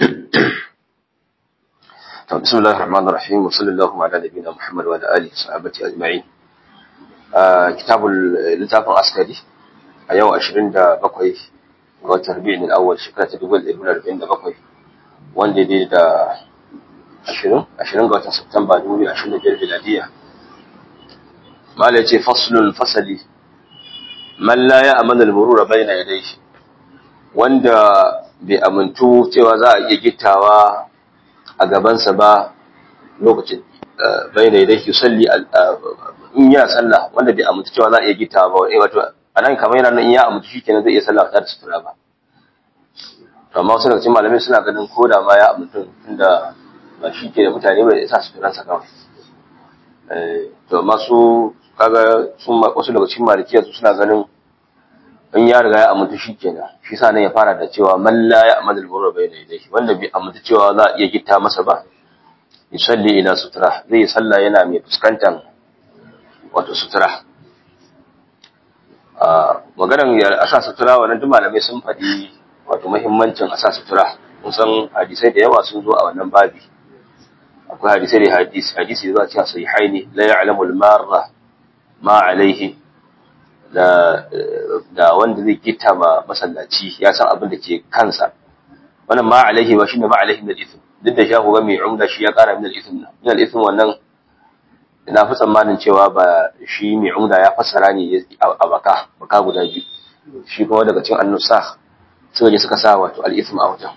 بسم الله الرحمن الرحيم وصلى الله على نبينا محمد وعلى اله وصحبه اجمعين كتاب littafin askari a yau 27 ga watan Rabi'in al-awwal shekara ta 2047 wanda dai da 20 20 ga watan September 2025 miladiya mala yace faslun fasali man la ya'manu al-murura bayna yadayhi wanda bai amintu cewa za a iya gittawa a gabansa ba lokacin bai da yadda salli in yana sallah wanda bai amintu cewa za a iya gita ba eh wato anan kamar yana nan in ya amintu shikenan zai iya sallah ta da sutura ba to amma wasu daga cikin malamai suna ganin ko da ma ya amintu tunda ba shi ke da mutane ba da sa suturansa kawai to amma su kaga sun wasu daga cikin malikiya su suna ganin in ya riga ya amintu shi kenan shi sa nan ya fara da cewa man la ya amal al-burra bayna yadayhi wanda bai amintu cewa za a iya gitta masa ba yusalli ila sutura zai salla yana mai fuskantar wato sutura a maganar ya asa sutura wannan duk malamai sun faɗi wato muhimmancin asa sutura kun san hadisai da yawa sun zo a wannan babi akwai hadisai da hadisi hadisi da zuwa cikin sahihaini la ya'lamu al-marra ma alaihi da wanda zai gita ma masallaci ya san abin da ke kansa wannan ma alaihi ba shine ma alaihi min al-ithm duk da shahu ga mai umda shi ya kara min al-ithm min al-ithm wannan ina fi tsammanin cewa ba shi mai umda ya fassara ne a baka baka guda biyu shi kuma daga cikin annusakh suka je suka sa wato al-ithm a wajen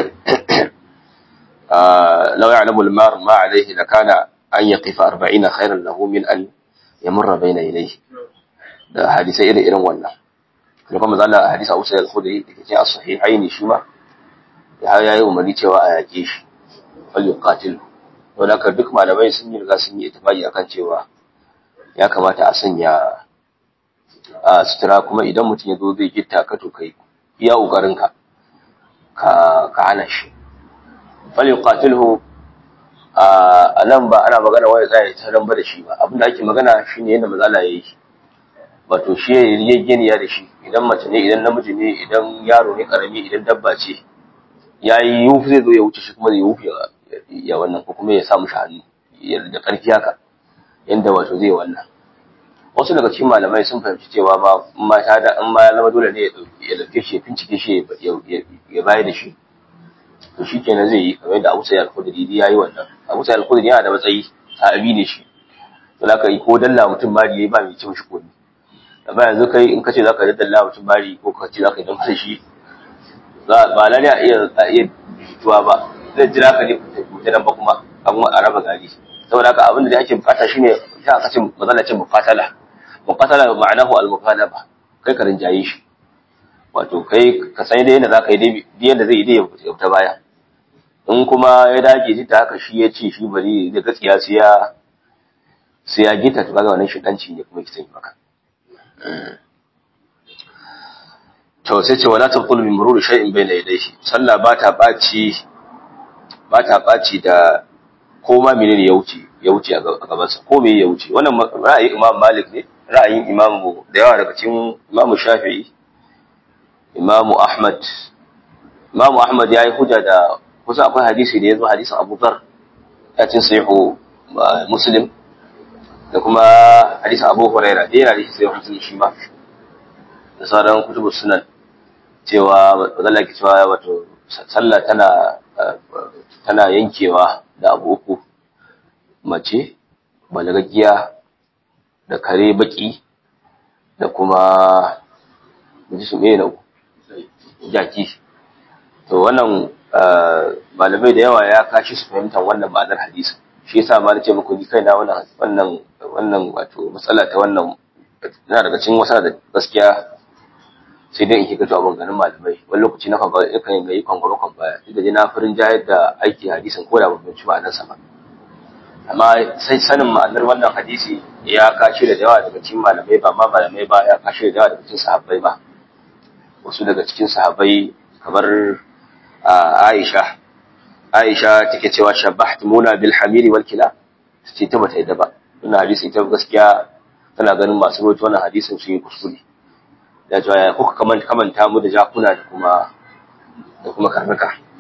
law ya'lamu al-mar ma alaihi lakana an yaqifa 40 khairan lahu min an yamurra bayna ilayhi da hadisai irin irin wannan da kuma zalla hadisi Abu Sa'id al-Khudri da cikin as-sahihain shi ma ya yayi umarni cewa a yake shi fal yuqatil to da duk malamai sun yi riga sun yi ittifaqi akan cewa ya kamata a sanya a sutura kuma idan mutum ya zo zai gitta ka to kai iya kokarin ka ka hana shi fal yuqatilhu a nan ba ana magana wani tsaye ta ba da shi ba abinda ake magana shine yadda matsala yayi wato shi ya yarjejeniya da shi idan mace ne idan namiji ne idan yaro ne karami idan dabba ce ya yi yufu zai zo ya wuce shi kuma zai yufu ya wannan ko kuma ya sa mushi hannu da ƙarfi haka yanda wato zai wannan wasu daga cikin malamai sun fahimci cewa ma ma ta da in ma ya zama dole ne ya dauke shi ya bincike shi ya bayar da shi to shi kenan zai yi kamar yadda Abu Sa'id al-Khudri ya yi wannan Abu Sa'id al-Khudri yana da matsayi sahabi ne shi to zaka yi ko dalla mutum ma yayi ba mai cin shi kudi amma yanzu kai in kace zaka daddalla mutum bari ko ka ce zaka yi don shi za ba lalle a iya a iya jituwa ba zai jira ka ne ku ta ba kuma a kuma a raba gari saboda haka abin da ake bukata shine sai aka ce mazalacin mufatala mufatala ma'anahu al-mukalaba kai ka rinjaye shi wato kai ka san dai yadda zaka yi dai yadda zai yi dai ya fita baya in kuma ya dage ji ta haka shi ya ce shi bari da gaskiya sai ya sai ya gita to kaga wannan shi danci ne kuma kisan maka to sai ce wala tabqul min mururi shay'in bayna yadayhi sallah ba ta baci ba ta baci da koma menene ya wuce ya wuce a gaban sa ko me ya wuce wannan ra'ayin Imam Malik ne ra'ayin Imam da yawa daga cikin Imam Shafi'i Imam Ahmad Imam Ahmad yayi hujja da kusa akwai hadisi da yazo hadisin Abu Dharr ya cin sahihu Muslim da kuma hadisin Abu Huraira da yana da sahihu Muslim shi ma da sauran kutubu sunan cewa wadanda ke cewa wato sallah tana tana yankewa da abu uku mace balagagiya da kare baki da kuma ji su mena jaki to wannan malamai da yawa ya kashi su fahimtar wannan ma'anar hadisi shi yasa ma nace muku ni kaina wannan wannan wannan wato matsala ta wannan na daga cikin wasa da gaskiya sai dai in kika to abin ganin malamai wani lokaci na kwangwa yakan yi kwangwaro kwan baya duk da dai na farin jayar da aiki hadisin ko da ban ci ma'anar sa ba amma sai sanin ma'anar wannan hadisi ya kashe da yawa daga cikin malamai ba ma malamai ba ya kashe da yawa daga cikin sahabbai ba wasu daga cikin sahabbai kamar Aisha Aisha take cewa shabbahtumuna bil hamiri wal kila ce ta bata yadda ba wannan hadisi ita gaskiya tana ganin masu rawaito wannan hadisin sun yi kuskure da cewa ya kuka kamanta mu da jakuna da kuma da kuma karnuka ita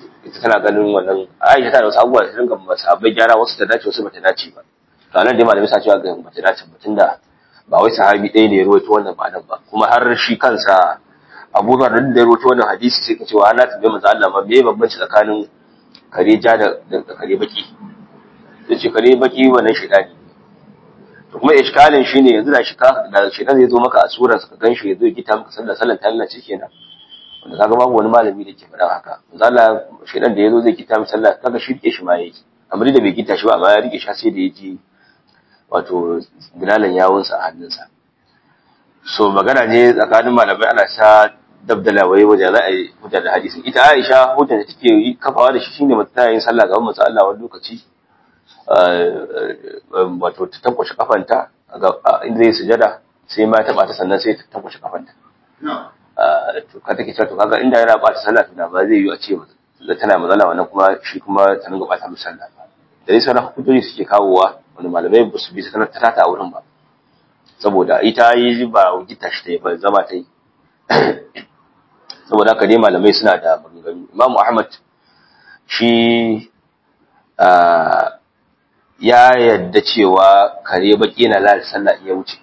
tana ganin wannan Aisha tana da wasu abubuwa da ta dinga masahabai gyara wasu ta dace wasu bata dace ba to anan dai malamai sa cewa ga bata dace ba tunda ba wai sahabi ɗaya ne ya rawaito wannan ba nan ba kuma har shi kansa Abu Dharr da ya rawaito wannan hadisi sai ka ce wa ana tambaye manzo Allah ma me bambanci tsakanin kare ja da da kare baki yace kare baki wannan shedani to kuma iskalin shine yanzu da shi ka da shedan zai zo maka a surar ka ganshi ya zo ya gita maka sallar sallar ta Allah kenan wanda kaga babu wani malami da ke faɗa haka zalla shedan da yazo zai kita mi sallah kaga shi rike shi ma yake amma da bai kita shi ba amma ya rike shi sai da yaji wato bilalan yawun sa a hannunsa so magana ne tsakanin malamai ana sa dabdala wai wajen za a yi hujja da hadisi ita Aisha hujja da take yi kafawa da shi shine mata yin sallah gaban manzo Allah wani lokaci wato ta tankwashe kafanta inda zai sujada sai ma ta bata sannan sai ta tankwashe kafanta to ka take cewa to kaga inda yana bata sallah to da ba zai yi a ce da tana matsala wannan kuma shi kuma ta dinga bata musu sallah ba da dai sauran hujjoji suke kawowa wani malamai ba su bi ta ta ta a wurin ba saboda ita yi ba gita shi ta yi ba zama ta yi saboda haka dai malamai suna da maganganu imam ahmad shi ya yadda cewa kare baki na lalata sallah iya wuce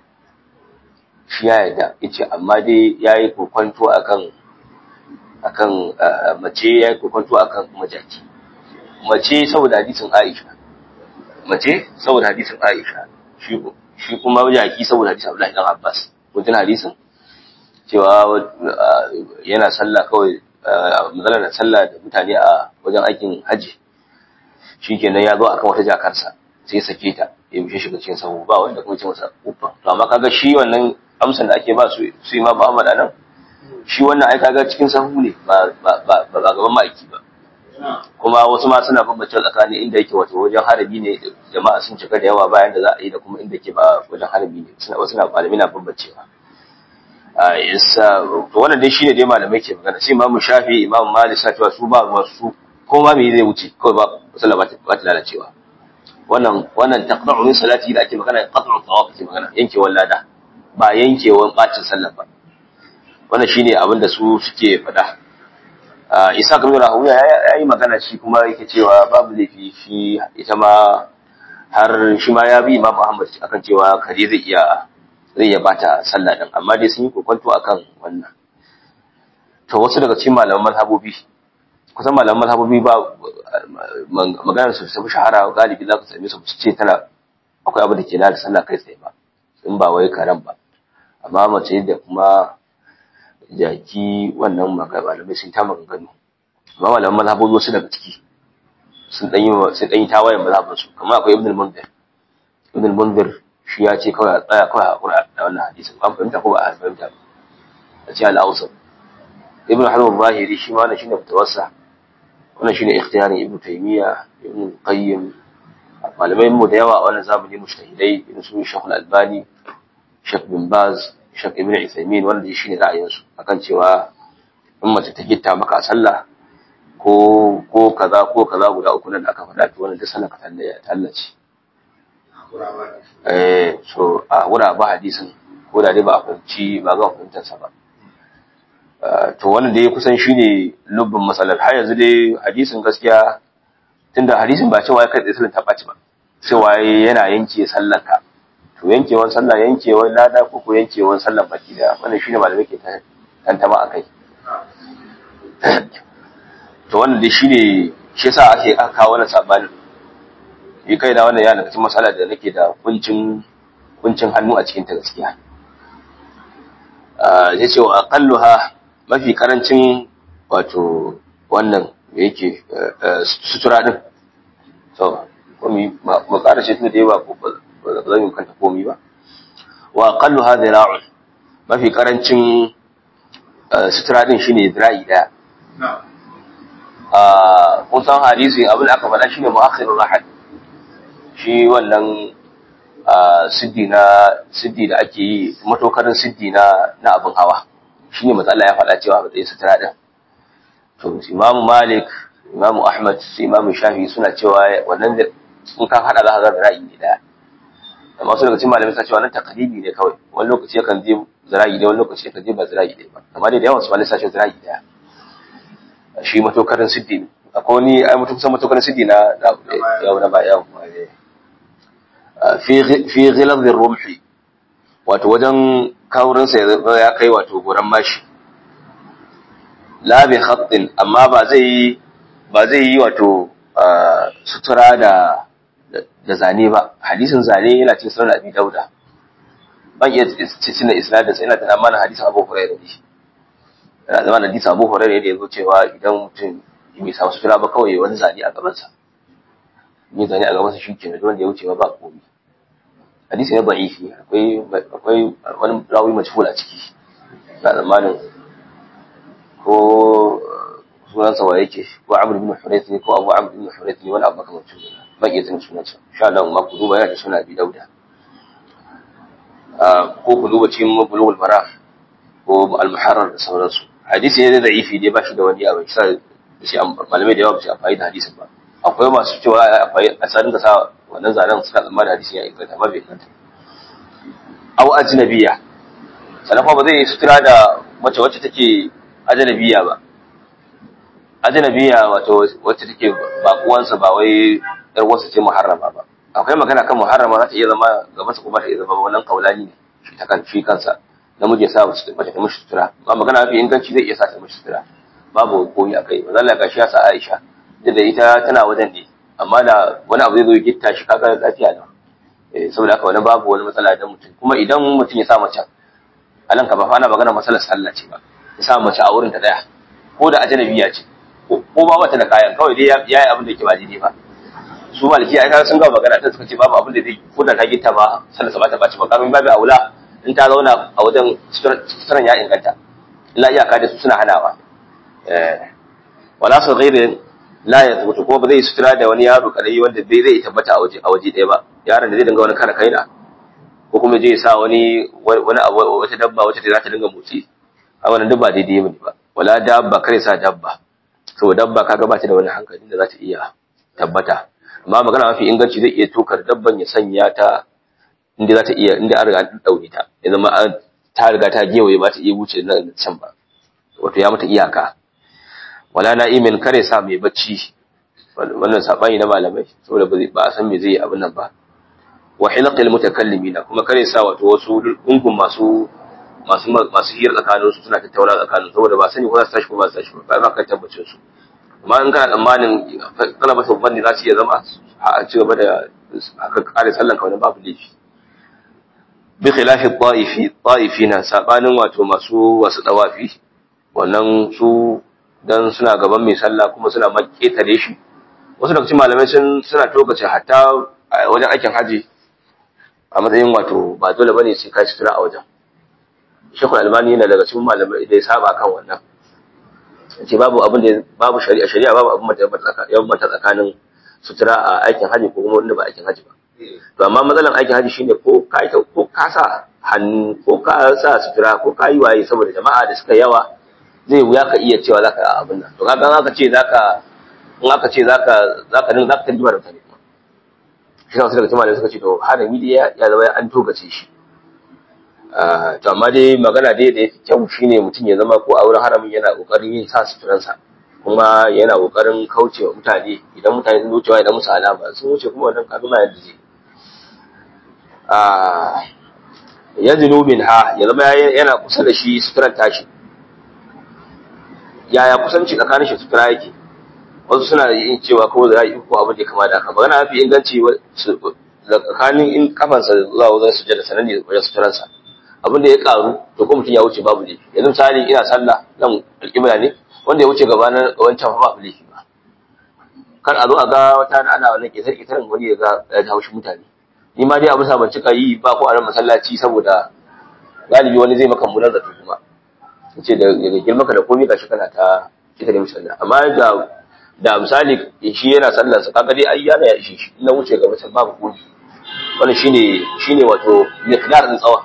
shi ya yarda yace amma dai yayi kokonto akan akan mace yayi kokonto akan majaki mace saboda hadisin Aisha mace saboda hadisin Aisha shi shi kuma majaki saboda hadisin Abdullahi dan Abbas kun tuna hadisin cewa yana sallah kawai matsalar sallah da mutane a wajen aikin haji shikenan ya zo akan wata jakarsa sai ya sake ta ya bishe shiga cikin sahu ba wanda kuma ce masa uffa to amma kaga shi wannan amsan da ake ba su su Imam Ahmad anan shi wannan ai kaga cikin sahu ne ba ba ba ba gaban ma'aiki ba kuma wasu ma suna bambance tsakanin inda yake wato wajen harabi ne jama'a sun cika da yawa bayan da za a yi da kuma inda ke ba wajen harabi ne suna wasu na malami na bambancewa a yasa to wannan dai shine dai malamai ke magana sai Imam Shafi Imam Malik sa cewa su ba wasu ko ma me zai wuce kawai ba sallah ba ta lalacewa wannan wannan taqta'u min salati da ake magana qat'u thawab ake magana yankewar lada ba yankewar bacin sallah ba wannan shine abin da su suke faɗa Isa ibn Rahuya ya yi magana shi kuma yake cewa babu laifi shi ita ma har shi ma ya bi Imam Ahmad akan cewa kare zai iya zai iya bata sallah din amma dai sun yi kokonto akan wannan to wasu daga cikin malaman mazhabobi kusan malaman mazhabobi ba maganar su tafi shahara galibi za ka same su ce tana akwai abu da ke lalata sallah kai tsaye ba in ba wai karen ba amma mace da kuma jaki wannan malamai sun ta maganganu amma malaman mazhabobi wasu daga ciki sun dan yi sun dan yi tawayen mazhabin su kamar akwai ibn al-munzir ibn al-munzir shi ya ce kawai a tsaya kawai a hakura da wannan hadisin an fahimta ko ba a fahimta ba a ce al-awsat ibn hajar zahiri shi ma wannan shine fitawarsa wannan shine ikhtiyarin ibnu taymiya ibnu qayyim malamai mu da yawa a wannan zamani mujtahidai irin su Sheikh Al-Albani Sheikh bin Baz Sheikh Ibn Uthaymeen wanda shine ra'ayin su akan cewa in mace ta gitta maka a sallah ko ko kaza ko kaza guda uku nan da aka faɗa to wannan da sallah ka tallace eh so a wura ba hadisin ko da dai ba a fahimci ba ga fahimtar sa ba to wannan dai kusan shine lubbin matsalar har yanzu dai hadisin gaskiya tunda hadisin ba cewa kai tsaye sallar ta ɓaci ba cewa yana yanke sallar ka to yankewan sallah yankewan lada ko ko yankewan sallar baki da wannan shine malamai ke tantama a kai to wannan dai shine shi yasa ake aka kawo wannan sabanin ni kai da wannan yana cikin matsala da nake da kuncin kuncin hannu a cikin ta gaskiya ya ce wa aqalluha mafi karancin wato wannan da yake sutura din so komi ma ƙara shi da yawa ko ba zan yi kanta komi ba wa aqallu hadha ra'un mafi karancin sutura din shine zira'i daya a kun san hadisi abin da aka faɗa shine mu'akhirur rahad shi wannan siddi na siddi da ake yi matokarin siddi na na abin hawa shine matsala ya faɗa cewa matsayin sutura din to Imam Malik Imam Ahmad Imam Shafi suna cewa wannan in ka hada za ka ga ra'ayi ne daya amma su daga cikin malamai suna cewa nan takalibi ne kawai wani lokaci yakan je zira'i da wani lokaci yakan je ba zira'i ɗaya ba amma dai da yawan su malamai suna cewa zira'i daya shi matokarin siddi akwai wani ai mutum kusan mutum sidi na yau na ba yau fi fi ghilaz rumhi wato wajen kaurin sa ya kai wato goran mashi la bi khatin amma ba zai yi ba zai yi wato sutura da da zane ba hadisin zane yana cikin sunan abi dauda ban iya cikin isnadin sa yana da amana hadisin abu hurairah ne yana zama da hadisin abu hurairah da yazo cewa idan mutum bai samu sutura ba kawai wani zane a gaban sa ni zane a gaban sa shi kenan wanda ya wuce ba komai hadisi ne da'ifi akwai akwai wani rawi majhul a ciki na zamanin ko sunansa wa yake ko Amr ibn Hurayth ne ko Abu Amr ibn Hurayth ne wani abu kamar tun ba iya tana sunansa insha Allah ma ku duba yana da suna Abi Dauda ko ku duba cikin Bulughul Maram ko Al-Muharrar da sauransu hadisi ne da da'ifi dai ba shi da wani abu sai shi malamai da yawa ba su amfani da hadisin ba akwai masu cewa akwai a sanin da sa wannan zanen suna tsammanin hadisin ya inganta amma bai inganta aw ajnabiya sannan kuma ba zai sutura da mace wacce take ajnabiya ba ajnabiya wato wacce take bakuwansa ba wai yar wasu ce muharrama ba akwai magana kan muharrama za ta iya zama ga masa kuma ta iya zama wannan kaulani ne shi ta kan shi kansa namiji ya sa mace ta mishi sutura ba magana mafi inganci zai iya sa ta mishi sutura babu koyi akai ba zalla gashi ya sa Aisha da da ita tana wajen ne amma da wani abu zai zo gitta shi kaga lafiya da eh saboda haka wani babu wani matsala da mutum kuma idan mutum ya sa mace a nan ka ba fa ana magana matsalar sallah ce ba ya sa mace a wurin ta daya ko da ajnabiya ce ko ba wata da kayan kawai dai ya yi abin da yake ba daidai ba su maliki ai kaga sun ga magana ta suka ce babu abin da zai ko da ta gitta ba sallah ba ta baci ba kamin babu aula in ta zauna a wajen suturan ya inganta illa iyaka da su suna hanawa eh wala su ghairi la ya tabbata ko ba zai sutura da wani yaro kadai wanda bai zai tabbata a waje a waje ɗaya ba yaron da zai dinga wani kara kaina ko kuma zai sa wani wani abu wata dabba wacce za ta dinga motsi a wannan duk ba daidai bane ba wala dabba kare sa dabba saboda dabba kaga ba ta da wani hankali da za ta iya tabbata amma magana mafi inganci zai iya tokar dabban ya sanya ta inda za ta iya inda an riga an daure ta ya zama ta riga ta gewaye ba ta iya wuce nan can ba wato ya mata iyaka wala na'imin kare sa mai bacci wannan sabani na malamai saboda ba a san me zai yi abin nan ba wa hilqil mutakallimina kuma kare sa wato wasu gungun masu masu masu hira tsakanin su suna tattauna tsakanin saboda ba sani ko za su tashi ko ba su tashi ba ba ka tabbacin su amma in kana tsammanin kana masa bandi za su iya zama a ci gaba da aka kare sallan ka wani babu laifi bi khilafi ta'ifi ta'ifina sabanin wato masu wasu dawafi wannan su dan suna gaban mai sallah kuma suna maketare shi wasu daga cikin malamai sun suna tokace hatta wajen aikin haji a matsayin wato ba dole bane sai kai sutura a wajen shekul albani yana daga cikin malamai da ya saba kan wannan ce babu abin da babu shari'a shari'a babu abin da ya bambanta tsakanin sutura a aikin haji ko kuma wanda ba aikin haji ba to amma matsalan aikin haji shine ko ka ko ka sa hannu ko ka sa sutura ko ka yi waye saboda jama'a da suka yawa zai wuya ka iya cewa zaka abin nan to kaga aka ce zaka in aka ce zaka zaka din zaka tarjuma da mutane shi wasu daga cikin malamai suka ce to harami dai ya zama an togace shi to amma dai magana dai da kyau shine mutum ya zama ko a wurin haramin yana kokarin yin sa suturansa kuma yana kokarin kaucewa mutane idan mutane sun wucewa idan musu alama sun wuce kuma wannan kaga ma yadda zai ya zinu min ha ya zama yana kusa da shi suturan tashi yaya kusanci tsakanin shi sutura yake wasu suna yin cewa kawai za a yi ko abin da kama da haka magana mafi inganci tsakanin in kafansa zuwa wajen sujada sanan ne wajen suturansa abin da ya karu to ko mutum ya wuce babu laifi yanzu misali ina sallah nan alƙibla ne wanda ya wuce gaba na wancan fa babu laifi ba kar a zo a ga wata ana wannan ƙetar ƙetarin wani ya ga ya ta haushi mutane ni ma dai abin sa ban cika yi ba ko a nan masallaci saboda galibi wani zai maka munar zato kuma ce da girma ka da komai gashi kana ta kita da musalla amma da da misali shi yana sallar sa kaga dai ai yana ya ishe shi na wuce gaba can babu komai wannan shine shine wato miqdar din tsawa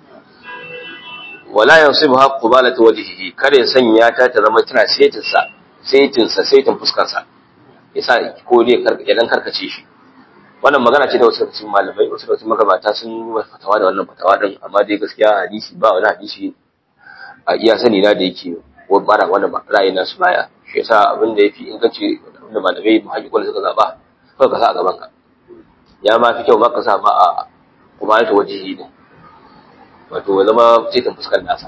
wala yansibha qubalatu wajhihi kare sanya ta ta zama tana setin sa setin sa setin fuskar sa yasa ko dai karka dan karkace shi wannan magana ce da wasu cikin malamai wasu cikin magabata sun yi fatawa da wannan fatawa din amma dai gaskiya hadisi ba wani hadisi a iya sani na da yake bara wannan ra'ayi nasu baya shi yasa abin da yafi inganci da malamai muhaƙiƙon suka zaɓa kawai ka sa a gaban ka ya ma fi kyau ma ka sa ma a kuma ta wajihi ne wato ya zama cikin fuskar nasa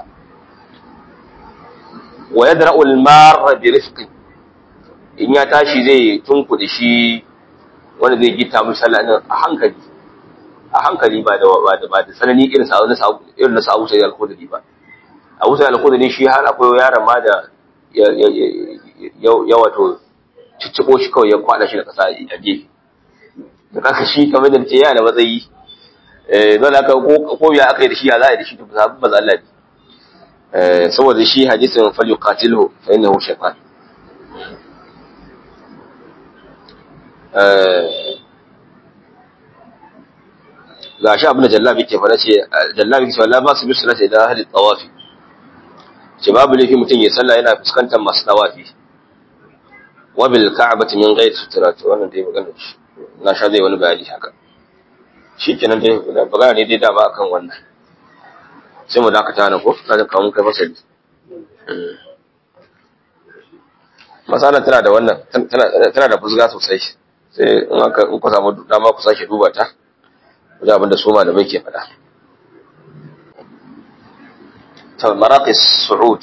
wa yadra'u al-marra bi rifqi in ya tashi zai tunkuɗe shi wanda zai gita mu sallah din a hankali a hankali ba da ba da ba da tsanani irin sa na sa irin na sa'u sai al-khudri ba Abu Sa'id al-Khudri shi har akwai yaron ma da ya ya wato ciccibo shi kawai ya kwada shi da kasa a gefe da kaka shi kamar da ce yana da matsayi eh dole aka ko ko ya aka yi da shi ya za a yi da shi to ba ba za Allah eh saboda shi hadisin fal yuqatilu fa innahu shaytan eh ga shi abin da jallabi ke fara ce jallabi ke cewa la ba su bi salati idan ahli tawafi ce babu laifi mutum ya sallah yana fuskantar masu tawafi wa bil ka'bati min ghayr sutrati wannan dai magana shi na sha zai wani bayani haka shikenan dai magana ne dai dama akan wannan sai mu dakata na ko na kawo mun kai fasali masala tana da wannan tana da fusga sosai sai in aka in ku samu dama ku sake duba ta wajen abin da su malamai ke faɗa ta maraqis su'ud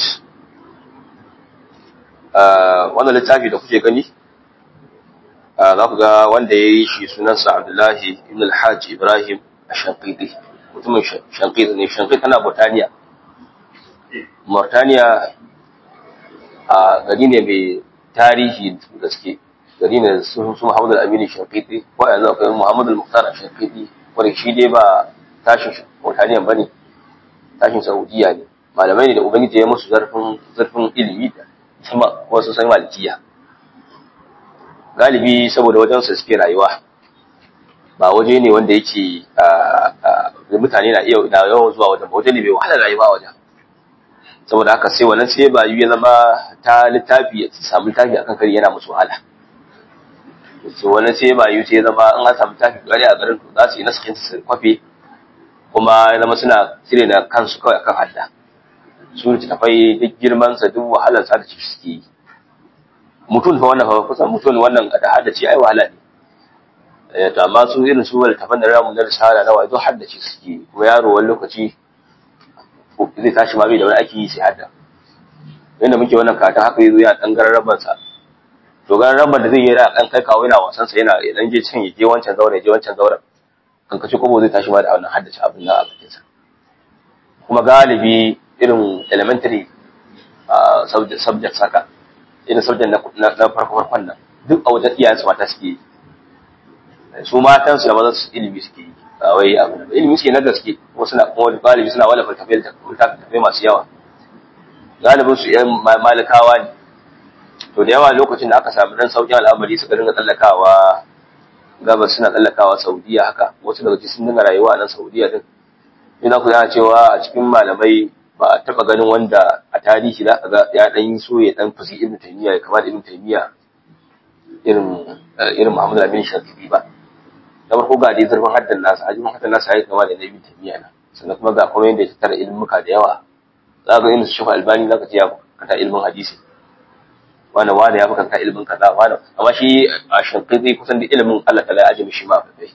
wannan littafi da kuke gani za ku ga wanda ya yi shi sunansa abdullahi ibn al-hajj ibrahim ashanqidi mutumin shanqidi ne shanqidi tana burtaniya Mauritania a gari ne mai tarihi gaske gari ne su su Muhammad al-Amin Shafiqi ko yanzu akwai Muhammad al-Muqtar Shafiqi wanda shi dai ba tashin Mauritania bane tashin Saudiya ne malamai ne da ubangiji ya musu zarfin zarfin ilimi da kuma wasu sai malikiya galibi saboda wajen su suke rayuwa ba waje ne wanda yake mutane na iya na yawan zuwa wajen ba waje ne mai wahalar rayuwa wajen saboda haka sai wannan sai ba ya zama ta littafi ya samu littafi akan kari yana musu wahala so wannan sai ba yi sai zama in an samu littafi kare a garin to za su yi nasakin su kwafe kuma ya zama suna cire da kansu kawai akan hadda su littattafai duk girman sa duk wahalar sa da ciki suke yi mutum fa wannan fa kusan mutum wannan da haddace ai wahala ne to amma su irin su littattafan da ramu na risala na wai duk haddace suke kuma yaro wani lokaci zai tashi ma bai da wani ake yi sai hadda yadda muke wannan katon haka yazo ya dan gararraban sa to gararraban da zai yi yana dan kai kawo yana wasan sa yana dan je can ya je wancan zaure je wancan zauren kan kace kobo zai tashi ma da wannan haddace abin nan a bakin sa kuma galibi irin elementary subject saka irin subject na farko farkon nan duk a wajen iyayen su mata suke yi su matan su da mazan su ilimi suke yi ba wai abu da ilimi suke na gaske kuma suna kuma galibi suna wala faltafai faltafai masu yawa galibin su yan malikawa ne to da yawa lokacin da aka samu dan saukin al'amari suka dinga tsallakawa gabas suna tsallakawa saudiya haka wasu daga cikin sun dinga rayuwa a nan saudiya din ina ku yana cewa a cikin malamai ba a taba ganin wanda a tarihi za ka ga ya dan yi so ya dan fusi ibnu taymiya ya kama da ibnu taymiya irin irin muhammad al-amin shafi'i ba na farko ga dai zurfin haddan nasa hajjin haddan nasa ya kama da na ibn taymiya na sannan kuma ga kuma yadda ya tattara ilmuka da yawa za ga irin su shafa albani za ka ce ya kanta ilmin hadisi wanda wanda ya kanta ilmin kaza wanda amma shi a shankizi kusan da ilimin Allah ta ya ajiye shi ma fa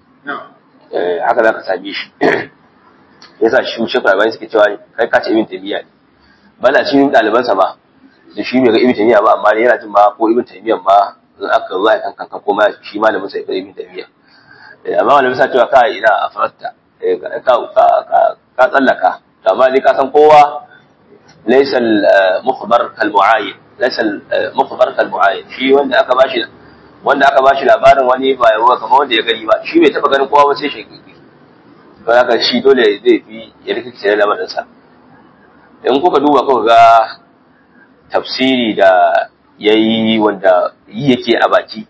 haka za ka same shi yasa shi shafa albani suke cewa kai ka ce ibn taymiya ne bala shi ɗalibansa ma da shi bai ga ibn taymiya ba amma yana jin ma ko ibn taymiya ma aka zuwa kan kanka ko ma shi malamin sa ibn taymiya amma wani bisa cewa ka ina a faratta ka tsallaka amma dai ka san kowa laysa al-mukhbar kal mu'ayyin laysa al-mukhbar kal mu'ayyin shi wanda aka bashi wanda aka bashi labarin wani ba yawa kamar wanda ya gani ba shi bai taba ganin kowa ba sai shi to haka shi dole zai fi ya rikice da lamarin sa in kuka duba kuka ga tafsiri da yayi wanda yi yake a baki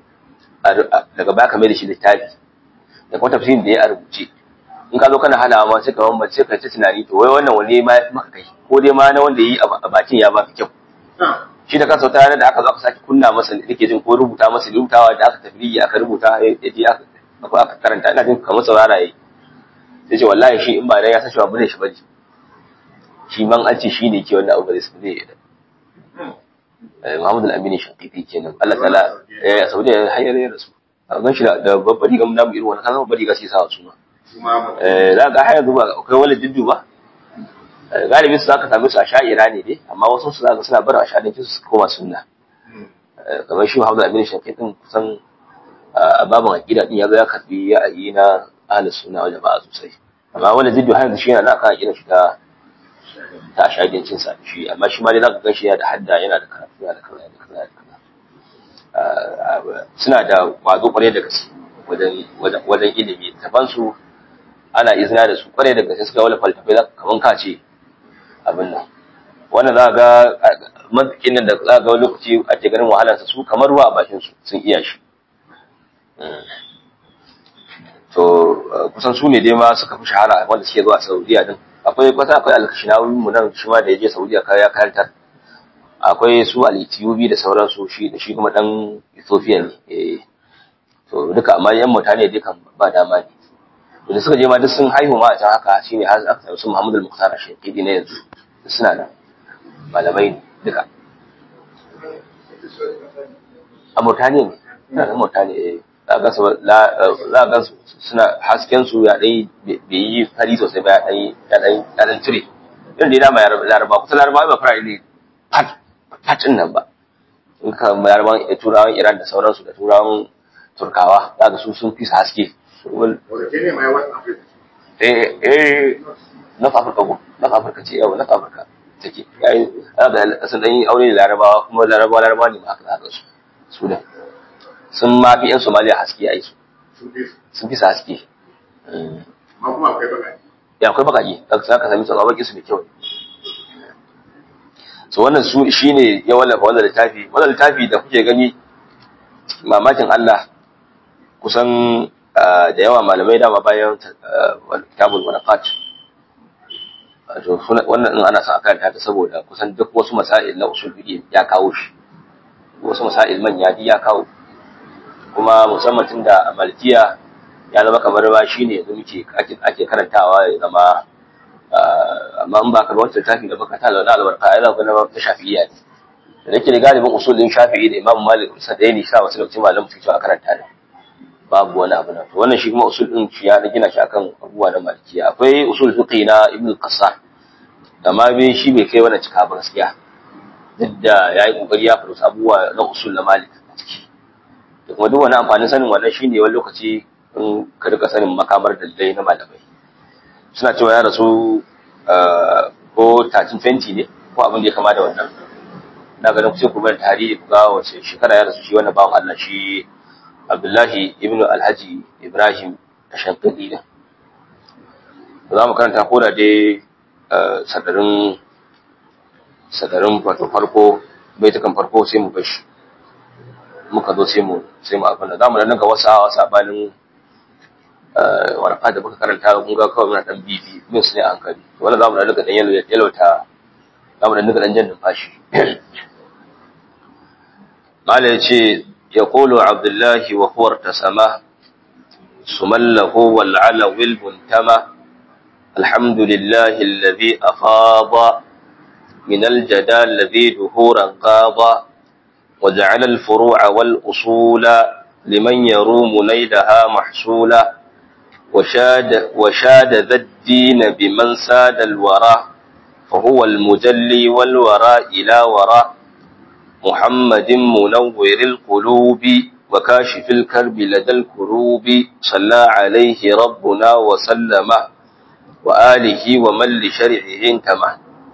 daga baka mai da shi littafi da kuma tafsirin da ya a rubuce in ka zo kana halawa ma sai ka bambance sai ka ta tunani to wai wannan wani ma ya maka kai ko dai ma na wanda yi a bakin ya ba fi kyau shi da kansa wata ranar da aka zo aka sake kunna masa nake jin ko rubuta masa rubutawa da aka tafi aka rubuta ya je aka aka karanta ina jin kamar saurara yayi sai ce wallahi shi in ba dan ya san cewa bane shi bane shi man an ce shi ne ke wannan abu da zai yi Muhammad al-Amin Shaqiqi kenan Allah ta'ala eh Saudiya hayar ya rasu a gan shi da babbar riga mun namu irin wannan kan babbar riga sai sa su ma eh za ga hayar zuba akwai wani diddu ba galibi su zaka same su a sha'ira ne dai amma wasu su zaka suna bar a sha'ira su koma sunna kamar shi Muhammad al-Amin Shaqiqi kusan a babin aqida din yazo ya karbi ra'ayi na ahlus sunna wal jama'a sosai amma wani diddu har yanzu shi yana kan aqida shi ta ta shagancin sa shi amma shi ma dai zaka ganshi yana da hadda yana da karatu yana da kaza yana da kaza yana da kaza suna da kwazo kwarai da gaske wajen wajen ilimi taban su ana izina da su kwarai da gaske suka wala faltafai za kaman ka ce abin nan wannan za ga mazikin nan da za ga lokaci ake ganin wahalar su kamar ruwa a bakin su sun iya shi to kusan su ne dai ma suka fi shahara wanda suke zuwa Saudiya din akwai kwata akwai alkashinawi mu nan shi ma da yaje Saudiya kaya karantar akwai su al-Ethiopi da sauransu shi da shi kuma dan Ethiopia ne eh to duka amma yan mutane dukan ba dama ne to da suka je ma duk sun haihu ma a can haka shine har aka samu su Muhammad al-Mukhtar Shaqidi ne yanzu suna da malamai ne duka a mutane ne suna da mutane eh za ga su suna hasken su ya dai bai yi fari sosai ba ya dai ya dai ya dan cire irin dai dama laraba kusa laraba ba fara ne pat patin nan ba in ka laraban turawan iran da sauransu da turawan turkawa za ga su sun fi haske eh eh na afirka ko na afirka ce yawa na afirka take yayi za ga sun dan yi aure da larabawa kuma larabawa larabawa ne ma haka za su su da sun ma fi yan somaliya haske a yi su sun fi sa haske Ma kuma akwai bakaji. ya akwai bakaji za ka sami su baki su da kyau so wannan su shine ya wallafa wannan littafi wannan littafi da kuke gani mamakin Allah kusan da yawa malamai dama bayan kitabul waraqat to wannan din ana son a karanta ta saboda kusan duk wasu masail na usul fiqh ya kawo shi wasu masail manya ya kawo kuma musamman tun da malkiya ya zama kamar ba shi ne yanzu muke ake karantawa ya zama amma in ba ka wancan tafi da baka tala na albarka ya zama na ta shafi'iyya ne da nake da galibin usulin shafi'i da imam malik sa da ne sa wasu lokacin malam suke cewa a karanta ne babu wani abu na to wannan shi kuma usul din shi ya gina shi akan abubuwa na malikiya akwai usul fiqi na ibn qasar da ma bai shi bai kai wannan cika ba gaskiya duk da yayi kokari ya fara abubuwa na usul na malik da kuma duk wani amfanin sanin wannan shine wani lokaci in ka rika sanin makamar dalilai na malamai suna cewa ya rasu ko tacin fenti ne ko abin da ya kama da wannan na ganin kusa kuma tarihi ku ga wace shekara ya rasu shi wannan bawan Allah shi Abdullahi ibnu Alhaji Ibrahim Ashankadi ne za mu karanta ko da dai sadarin sadarin wato farko baitukan farko sai mu bashi muka zo sai mu sai mu abin da zamu nan ga wasa sabanin waraka da muka karanta mun ga kawai muna dan bibi min su ne a hankali wannan zamu nan ga dan yalo yalwata zamu nan ga dan jan numfashi mala yace yaqulu abdullahi wa huwa irtasama sumallahu wal ala wil muntama الحمد لله الذي أفاض من الجدال الذي دهورا قاض وجعل الفروع والأصول لمن يروم نيلها محصولا وشاد, وشاد ذا الدين بمن ساد الورى فهو المجلي والورى إلى وراء محمد منور القلوب وكاشف الكرب لدى الكروب صلى عليه ربنا وسلم وآله ومن لشرعه انتمى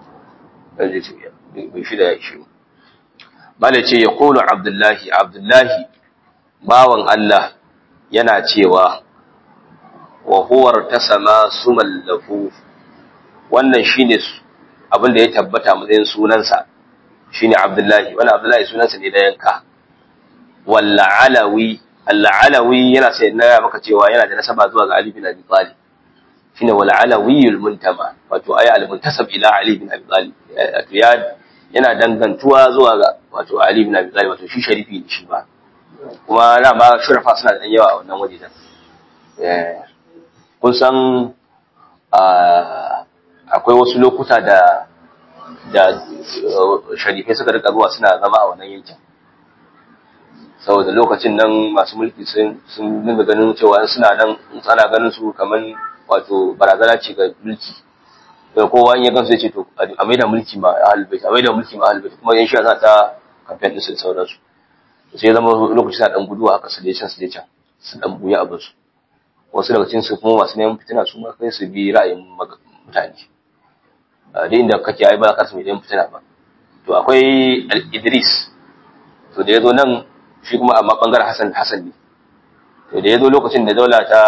بشدة يا شيخ Bala ce ya kolo Abdullahi, Abdullahi, bawan Allah yana cewa, wa huwar ta sama su mallafu, wannan shi ne abin da ya tabbata matsayin sunansa, shi ne Abdullahi, wani Abdullahi sunansa ne da yanka. Walla alawi, Allah alawi yana sai na maka cewa yana da nasaba zuwa ga Ali bin Abi Talib. Shi ne wala alawiyul muntama, wato aya al-muntasab ila Ali bin Abi Talib. Ya yana dangantuwa zuwa ga wato Ali bin Abi Talib wato shi sharifi ne shi ba kuma na ma shurafa suna da yawa a wannan waje da eh kun san akwai wasu lokuta da da sharifai suka rika zuwa suna zama a wannan yankin saboda lokacin nan masu mulki sun sun dinga ganin cewa suna nan ana ganin su kamar wato barazana ce ga mulki da kowa in ya gansu ya ce to a maida mulki ma a halbait a maida mulki ma a halbait kuma yan shi za ta kamfen din su da sauransu sai zama lokaci sa dan guduwa aka su can su can su dan buya abin su wasu daga cikin su kuma masu neman fitina su ma kai su bi ra'ayin mutane da inda kake ai ba ka su neman fitina ba to akwai Idris to da yazo nan shi kuma amma bangaren Hassan Hassan ne to da yazo lokacin da daula ta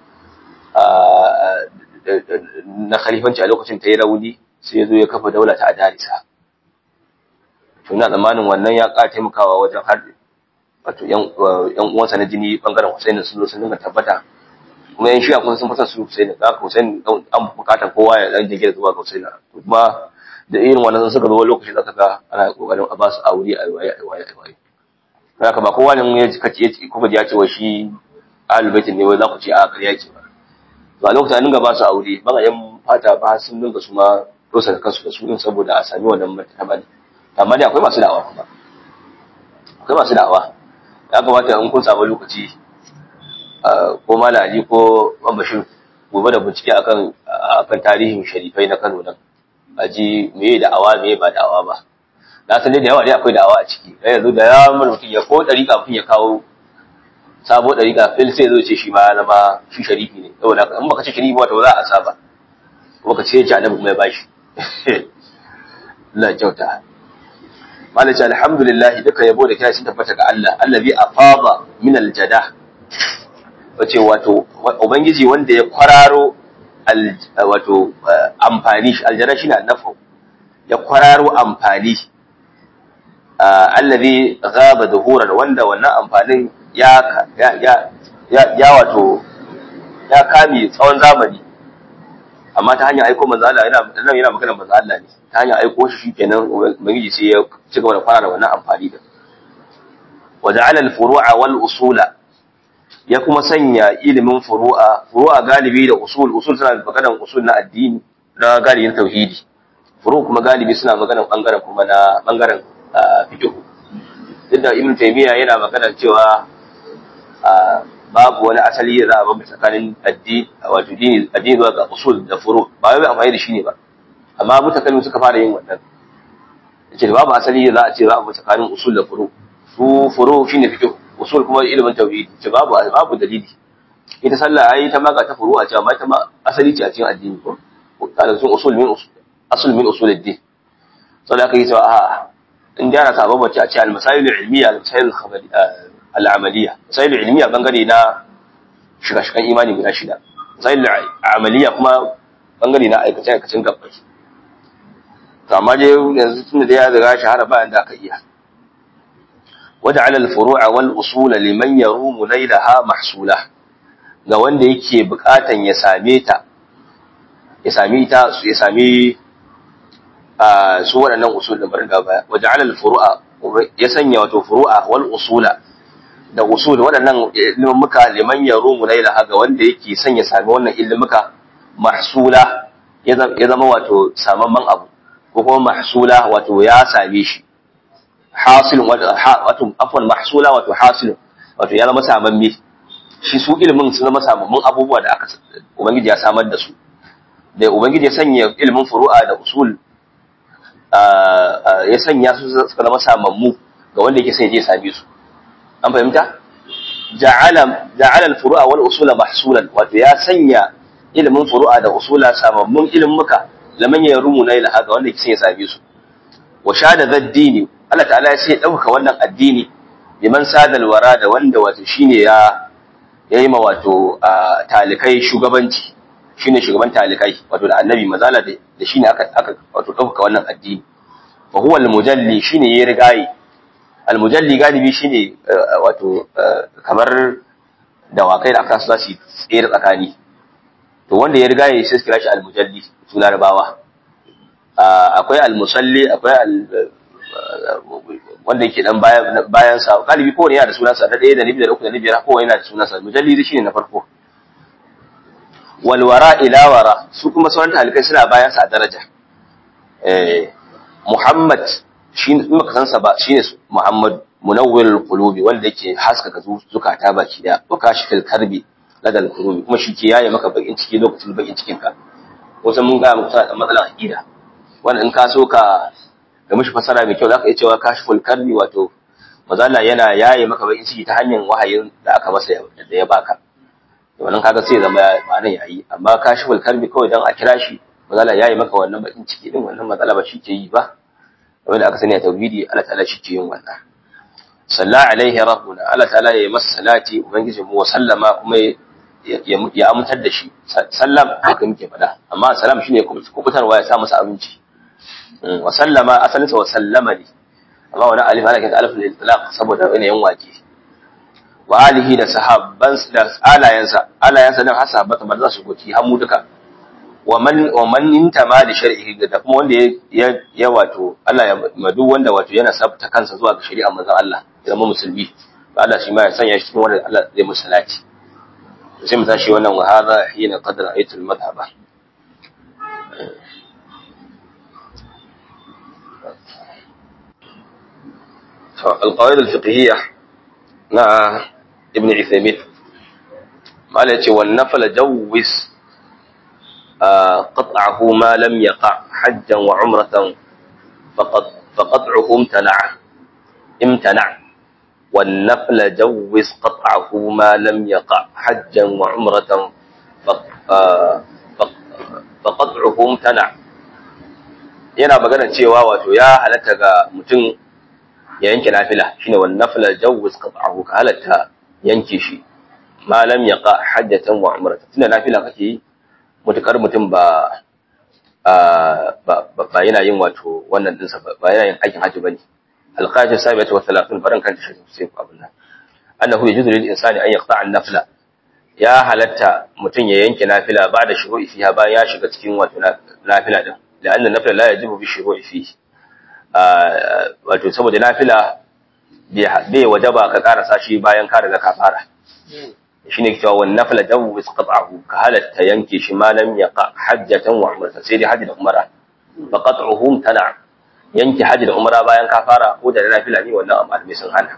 na khalifanci a lokacin ta yi rauni sai ya zo ya kafa daula ta adarisa to ina tsammanin wannan ya ƙara taimakawa wajen har wato yan uwansa na jini bangaren Hussein sun zo sun dinga tabbata kuma yan shiya kun sun fasa su Hussein da haka Hussein an bukatar kowa ya dan jige zuwa ga Hussein kuma da irin wannan suka zo lokaci zaka ga ana kokarin a ba su aure a waye a waye a waye haka ba kowa ne ya kace ya ko ya ce wa shi ahlul bait ne wai za ku ce a ƙarya ce ba to a lokacin an dinga ba su aure ba yan fata ba sun dinga su ma rosa da kansu da su din saboda a sami wannan martaba ne amma dai akwai masu da'awa kuma akwai masu da'awa ya kamata in kun samu lokaci ko mala ali ko bashir gobe da bincike akan akan tarihin sharifai na Kano nan a ji meye da'awa meye ba da'awa ba na san da yawa dai akwai da'awa a ciki dan yanzu da ya mun mutum ya ko dari kafin ya kawo sabo dari kafin sai zo ce shi ma na ma shi sharifi ne saboda in baka ce sharifi ba to za a saba kuma ka ce ya ci annabi kuma ya bashi Allah kyauta malaci alhamdulillah duka yabo da kira sun tabbata ga Allah allazi afada min aljada wace wato ubangiji wanda ya kwararo wato amfani aljada shine annafu ya kwararo amfani allazi ghaba dhuhuran wanda wannan amfanin ya ya ya wato ya kame tsawon zamani amma ta hanyar aiko manzo Allah yana nan yana magana manzo Allah ne ta hanyar aiko shi shikenan ubangiji sai ya ci gaba da fara da wannan amfani da wa ja'ala al-furu'a wal usula ya kuma sanya ilimin furu'a furu'a galibi da usul usul suna maganar usul na addini na galibin tauhidi furu kuma galibi suna maganar bangaren kuma na bangaren fiqh duk da ibn taymiya yana magana cewa babu wani asali da za a bambanta tsakanin addini wato dini addini zuwa ga usul da furu ba wai amfani da shi ne ba amma mutakallim suka fara yin wannan yace da babu asali da za a ce za a bambanta tsakanin usul da furu su furu shine fiqh usul kuma ilimin tauhid ce babu babu dalili ita sallah ai ta maka ta furu a ce amma ita ma asali ce a cikin addini ko kana sun usul min usul asul min usul ad-din saboda aka yi cewa a in da ana sa bambance a ce al-masail al-ilmiyya al-masail al-amaliyya masail al-ilmiyya bangare na shiga-shigan imani guda shida masail al-amaliyya kuma bangare na aikace-aikacen gabbai to amma dai yanzu tunda da ya riga shahara bayan da aka iya وجعل الفروع والأصول لمن يروم نيلها محصولة ga wanda yake bukatan ya same ta ya sami ta ya sami su waɗannan usul da barin gaba waja'ala al-furu'a ya sanya wato furu'a wal usula da usul waɗannan ilmuka liman yarumu nailaha ga wanda yake son ya sami wannan ilmuka mahsula ya zama wato samamman abu ko kuma mahsula wato ya same shi hasilun wato afwan mahsula wato hasilun wato ya zama samamme shi su ilimin sun zama samammun abubuwa da aka ubangiji ya samar da su da ubangiji ya sanya ilimin furu'a da usul ya sanya su suka zama samammu ga wanda yake sai je same su an fahimta ja'ala ja'ala al-furu'a wal usula mahsulan wato ya sanya ilimin furu'a da usula samammun ilimuka laman yarumu na ilaha ga wanda yake sai ya same su wa shada zaddini Allah ta'ala ya sai dauka wannan addini liman sadal wara da wanda wato shine ya yayi ma wato talikai shugabanci shine shugaban talikai wato da annabi mazala da shine aka aka wato dauka wannan addini fa huwa al-mujalli shine yayi rigayi al-mujalli galibi shine wato kamar dawakai da aka sa su tsere tsakani to wanda ya rigayi sai su kira shi al-mujalli su larabawa akwai al-musalli akwai wanda yake dan bayan sa galibi kowane yana da sunansa da ɗaya da nabi da uku da nabi biyar kowane yana da sunansa mujallidi shine na farko walwara ila wara su kuma sauran talikai suna bayan sa a daraja eh Muhammad shi in baka san sa ba shine Muhammad munawwirul qulubi wanda yake haskaka zukata baki da wa kashifil karbi ladal qulubi kuma shi ke yaye maka bakin ciki lokacin bakin cikin ka wasan mun ga muku da matsalar aqida wanda in ka so ka ga mishi fasara mai kyau zaka iya cewa kashiful karbi wato mazalla yana yaye maka bakin ciki ta hanyar wahayin da aka masa da ya baka wannan kaga sai zama ba nan yayi amma kashiful karbi kawai dan a kira shi mazalla yaye maka wannan bakin ciki din wannan matsala ba shi ke yi ba wanda aka sani a tauhidi Allah ta'ala shi ke yin wannan salla alaihi rabbuna Allah ta'ala ya masa salati ubangiji mu wa sallama kuma ya amintar da shi sallam haka muke faɗa amma salam shine kubutarwa ya sa masa abinci wa sallama asalin sa wa sallama ne amma wani alif ana kanta alif al-itlaq saboda yanayin wake wa alihi da sahabban da alayansa alayansa nan har sahabbata ba za su goci har mu duka wa man wa man intama da shar'ihi da kuma wanda ya ya wato Allah ya madu wanda wato yana sabta kansa zuwa ga shari'a manzon Allah ya zama musulmi Allah shi ma ya sanya shi cikin wanda Allah zai musu salati sai mu tashi wannan wa hadha hina qad ra'aytu al-madhhaba القواعد الفقهية مع ابن عثيمين قال يتي والنفل جوز قطعه ما لم يقع حجا وعمرة فقط فقطعه امتنع امتنع والنفل جوز قطعه ما لم يقع حجا وعمرة فقطعه امتنع yana magana cewa wato ya halatta ga mutum ya yanke nafila shine wan nafila jawwiz qat'ahu ka halatta yanke shi ma lam yaqa hajjatan wa umratan tunda nafila kake yi mutukar mutum ba ba yana yin wato wannan dinsa ba yana yin aikin hajji bane alqaji sabiyat wa 30 baran kan shi sai ku abin nan annahu yajuzu lil insani an yaqta'a an-nafla ya halatta mutum ya yanke nafila ba da shuru'i fiha bayan ya shiga cikin wato nafila din la'anna nafila la yajibu bi shuru'i fihi wato saboda nafila bai wajaba ka karasa shi bayan ka riga ka fara shine cewa wan nafila jawwiz qat'ahu ka halatta yanke shi ma lam yaqa hajjatan wa umrata sai dai hajji da umra fa qat'uhum tana yanke hajji da umra bayan ka fara ko da nafila ne wannan malamai sun hana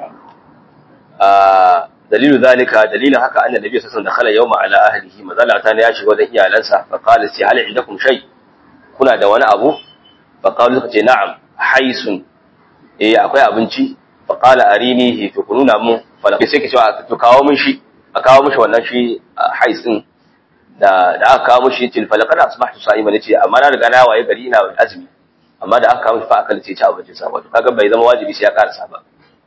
dalilu zalika dalilin haka annabi nabi sallallahu alaihi wasallam dakhala yawma ala ahlihi mazala ta ne ya shiga wajen iyalansa fa qala si hal idakum shay kuna da wani abu fa qalu suka ce na'am haisun eh akwai abinci fa qala arinihi to kununa mun fa sai ke cewa to kawo mun shi a kawo mishi wannan shi hais din da da aka kawo mishi til falaqad asbahtu sa'iman yace amma na riga na waye gari ina azumi amma da aka kawo mishi fa akal ce ci abinci sa wato kaga bai zama wajibi sai ya karasa ba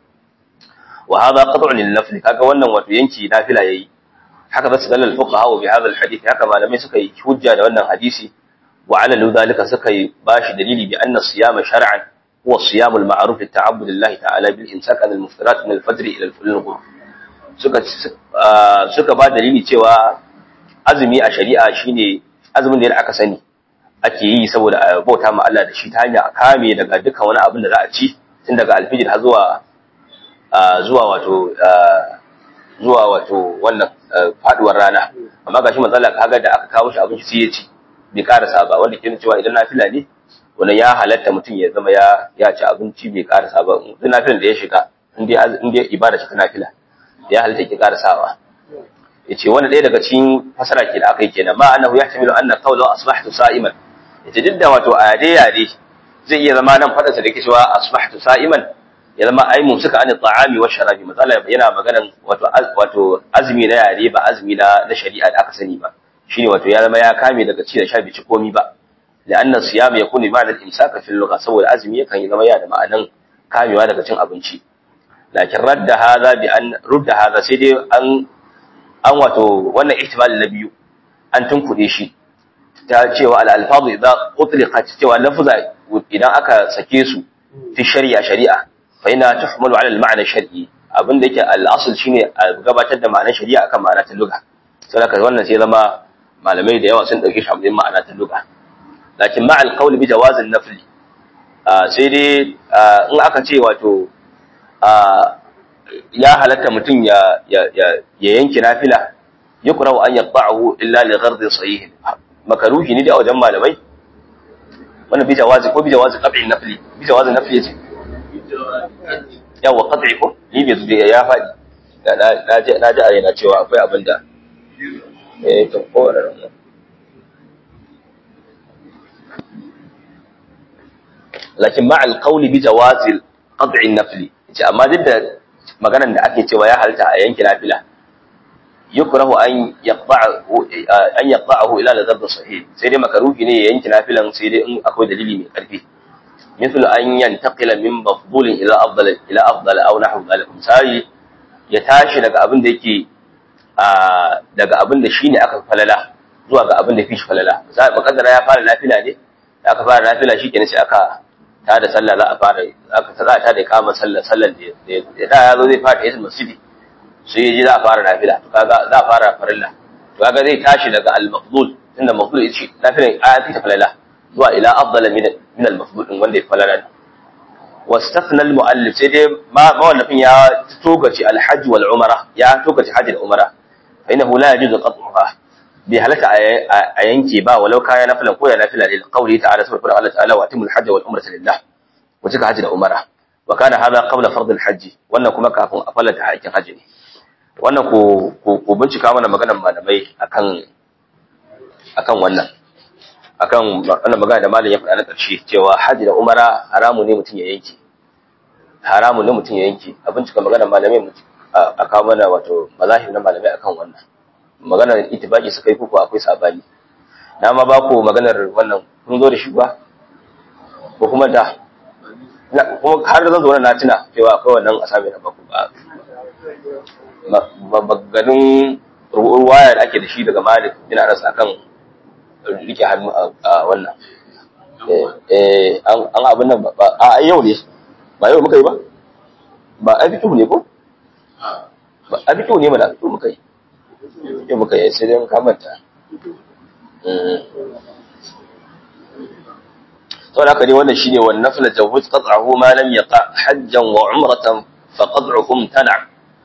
wa hadha qat'un lil nafl kaga wannan wato yanki nafila yayi haka zasu dalal fuqaha bi hadha al hadith haka malamai suka yi hujja da wannan hadisi wa ala ludalika suka yi bashi dalili bi anna siyama shar'an huwa siyam al ma'ruf li ta'abbud lillahi ta'ala bil imsak an al muftarat min al fajr ila al fulul suka suka ba dalili cewa azumi a shari'a shine azumin da aka sani ake yi saboda a bauta ma Allah da shi ta hanya a kame daga dukkan wani abin da za a ci tun daga alfijir har zuwa zuwa wato zuwa wato wannan faduwar rana amma gashi matsala kaga da aka kawo shi abinci sai ya ci bai karasa ba wanda ke cewa idan nafila ne wannan ya halatta mutum ya zama ya ya ci abinci bai karasa ba duk nafilan da ya shiga in dai in dai ibada shi ta nafila ya halatta ki karasawa yace wani ɗaya daga cikin fasara ke da aka yi kenan ma annahu yahtamilu anna qawlu asbahtu sa'iman yace duk da wato ayade yade zai iya zama nan fadarsa da yake cewa asbahtu sa'iman ya zama ai mun suka ani ta'ami wa sharabi matsala yana maganan wato wato azumi na yare ba azumi na na shari'a da aka sani ba shine wato ya zama ya kame daga ci da sha bai ci komi ba la'anna siyam yakunu ma'anar imsaka fil lugha saboda azumi yakan yi zama ya da ma'anan kamewa daga cin abinci lakin radda hadha bi an rudda hadha sai dai an an wato wannan ihtimal na biyu an tunkuɗe shi ta cewa al-alfazu idza utliqat cewa lafza idan aka sake su fi shari'a shari'a fa ina tuhmalu ala al-ma'na shar'i abin da yake al-asl shine a gabatar da ma'anar shari'a akan ma'ana ta lugha saboda wannan sai zama malamai da yawa sun dauke shi a matsayin ma'ana ta lugha lakin ma al-qawl bi jawaz an-nafl sai dai in aka ce wato ya halatta mutum ya ya yanke nafila yukrahu an yaqta'ahu illa li ghardi sahih makaruhi ne da wajen malamai wannan bi jawazi ko bi jawazi qat'i nafli bi jawazi nafli yace yawa qat'i ko ni bai zuwa ya faɗi na ji na ji a yana cewa akwai abin da eh to ko wannan lakin ma alqawli bi jawazi qat'i nafli ce amma duk da maganar da ake cewa ya halta a yankin nafila yukrahu an yaqba'ahu an yaqba'ahu ila ladab sahih sai dai makaruhi ne ya yanki nafilan sai dai in akwai dalili mai karfi mithlu an yantaqila min mafdulin ila afdal ila afdal aw nahwu dhalik misali ya tashi daga abin da yake daga abin da shine aka falala zuwa ga abin da fi shi falala sai makaddara ya fara nafila ne da aka fara nafila shikenan sai aka ta da sallah za a fara aka ta ta da kama sallah sallan da ya da ya zo zai fara yasin masjidi sai yaji za a fara nafila to kaga za a fara farilla to kaga zai tashi daga al-mafdul tunda mafdul yace nafilan ayati ta falala zuwa ila afdala min min al-mafdul din wanda ya falala واستثنى المؤلف sai dai mawallafin ya togace al-hajj wal umra ya togace hajji da umra fa innahu la yajuzu qat'uha bi halaka a yanke ba walau kaya nafilan ko da nafila lil qawli ta'ala subhanahu wa ta'ala wa atimul hajj wal umrata lillah wa cika hajji da umra wa kana hadha qabla fard al-hajj wannan kuma kafin a fallata haƙin hajji ne wannan ku ku bincika mana maganar malamai akan akan wannan akan wannan magana da malam ya faɗa na ƙarshe cewa haji da umara haramu ne mutum ya yanke haramu ne mutum ya yanke a bincika maganar malamai a kawo mana wato mazahir na malamai akan wannan maganar itibaki suka yi kuku akwai sabani na ma ba ku maganar wannan kun zo da shi ba ko kuma da kuma har zan zo na tuna cewa akwai wannan asami na baku ba maganin ruwaya da ake da shi daga malik ina rasa akan rike hannu a wannan an abin nan ba a yau ne ba yau muka yi ba ba a fito ne ko ba a fito ne mana fito muka yi yau muka yi sai dai kamanta sau da aka ne wannan shine wannan nafila jawuz qat'ahu ma lam yaqa hajjan wa umratan fa qat'uhum tana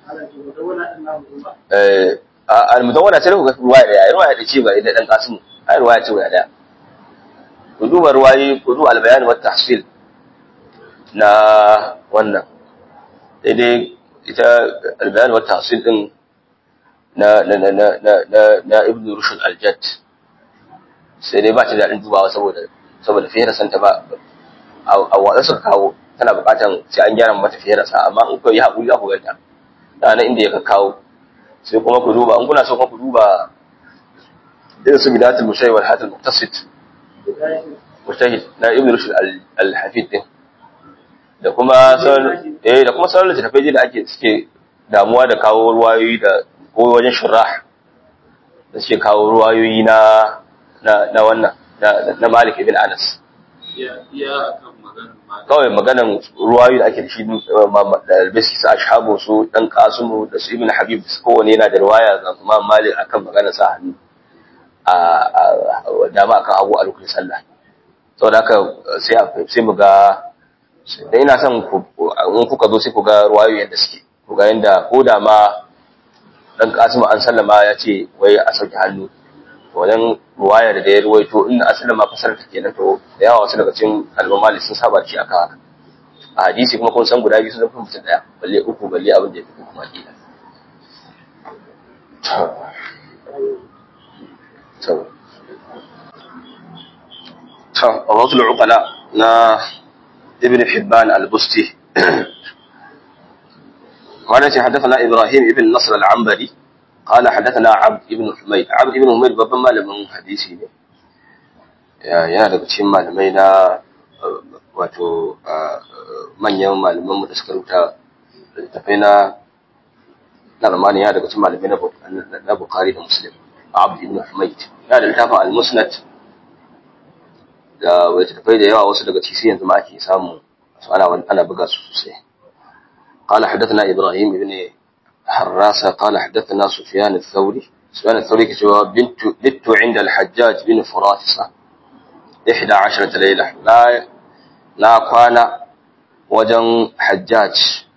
eh al-mudawwana sai ku ga ruwaya da ruwaya da ce ba idan dan kasimu ai ruwaya ce guda daya ku duba ruwayi ku duba albayan wa tahsil na wannan daidai ita albayan wa tahsil din na na na na na na, na ibnu rushd al-jadd sai dai ba ta daɗin dubawa saboda saboda fiye san ta ba a watsa suka kawo tana buƙatan sai an gyara mata fiye sa amma in ku yi haƙuri za ku ganta da na inda ya kawo sai kuma ku duba in kuna so kuma ku duba irin su bidatul mushayyi wal hadal muqtasid mujtahid na ibn rushd al hafid din da kuma sauran eh da kuma sauran littafai da ake suke damuwa da kawo ruwayoyi da ko wajen shurrah da suke kawo ruwayoyi na na na wannan na Malik ibn Anas kawai maganan ruwayoyi da ake da shi da albisi su ashabu su dan kasumu da su ibn habib kowane yana da ruwaya ga kuma Malik akan maganar sa hannu a dama akan abu a lokacin sallah sau da haka sai mu ga da ina son in kuka zo sai ku ga ruwayoyi yadda suke ku ga yadda ko da ma dan kasimu an sallama ya ce wai a sauke hannu wajen ruwaya da ya ruwaito inda asalin ma fasar ta kenan to da yawa wasu daga cikin almamali sun saba shi akan haka a hadisi kuma kun san guda biyu sun zafi mutum daya balle uku balle abin da ya fi kuma kila الرجل العقلاء نا ابن حبان البستي قال حدثنا ابراهيم ابن نصر العنبري قال حدثنا عبد ابن حميد عبد ابن حميد babban malamin hadisi ne yana daga cikin malamai na wato manyan malaman mu da suka rubuta littafai na na ramani yana daga cikin malamai na Bukhari da Muslim Abd ibn Humayd yana da littafin al-Musnad da littafai da yawa wasu daga cikin yanzu ma ake samu ana ana buga su sosai قال حدثنا إبراهيم بن حراسة قال حدثنا سفيان الثوري سفيان الثوري كتب بنت بنت عند الحجاج بن فرافصة إحدى عشرة ليلة لا لا كان وجن حجاج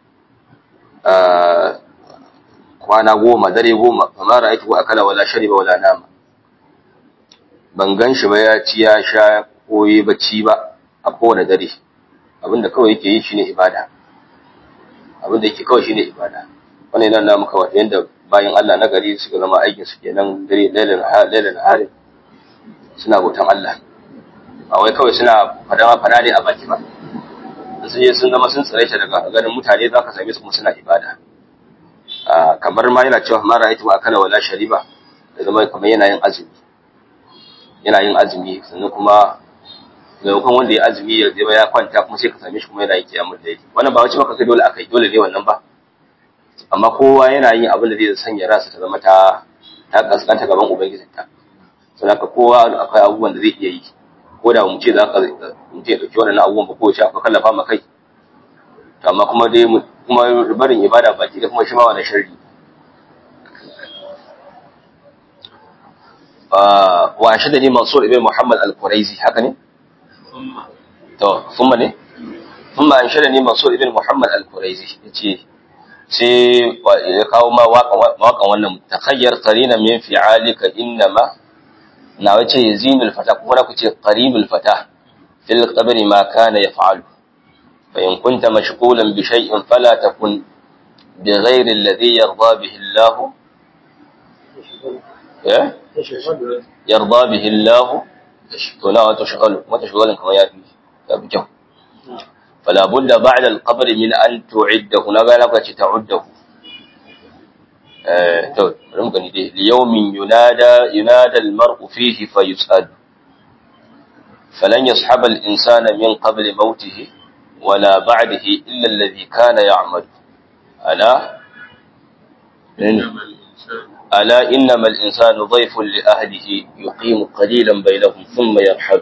آه kwana goma dare goma fama ra'aytu akala wala shariba wala nama ban gan shi ba ya ci ya sha ko yi bacci ba a kowane dare abinda kawai yake yi shine ibada abinda yake kawai shine ibada wannan yana nuna maka wata yanda bayan Allah na gari suka zama aikin su kenan dare lailan lailan harin suna bautan Allah ba wai kawai suna fada fada ne a baki ba sun je sun zama sun tsare shi daga ganin mutane za ka same su kuma suna ibada kamar ma yana cewa mara aitu akala wala shariba da zama kamar yana yin azumi yana yin azumi sannan kuma maimakon wanda ya azumi ya zama ya kwanta kuma sai ka same shi kuma yana yin kiyamun daidai wannan ba wace maka kai dole akai dole ne wannan ba amma kowa yana yin abin da zai sanya ransa ta zama ta ta kaskanta gaban ubangijinta saboda haka kowa akwai abubuwan da zai iya yi ko da mu ce za ka mutum ya ɗauki waɗannan abubuwan ba ko ce akwai kallafa ma kai to amma kuma dai kuma barin ibada baki da kuma shi ma wani sharri wa shi da ni mansur ibn muhammad al-quraizi haka ne to thumma ne thumma an shi da ni mansur ibn muhammad al-quraizi yace sai ya kawo ma waƙan wannan takhayyar qarina min fi'alika innama na wace yazinul fata kuma na kuce qaribul fata fil qabri ma kana yaf'alu fa in kunta mashghulan bi shay'in fala takun bi ghayri alladhi yarda bihi Allah ya yarda bihi Allah to na wato shagalu mata shagalan kamar ya fi ya fi kyau fala budda ba'da al-qabr min an tu'iddahu na ga na kace ta'uddahu eh to bari mu gani dai liyawmin yunada yunada al-mar'u fihi fayus'al falan yashhab al-insana min qabl mawtihi wala ba'dahu illa alladhi kana ya'mal ala ألا إنما الإنسان ضيف لأهله يقيم قليلا بينهم ثم يرحل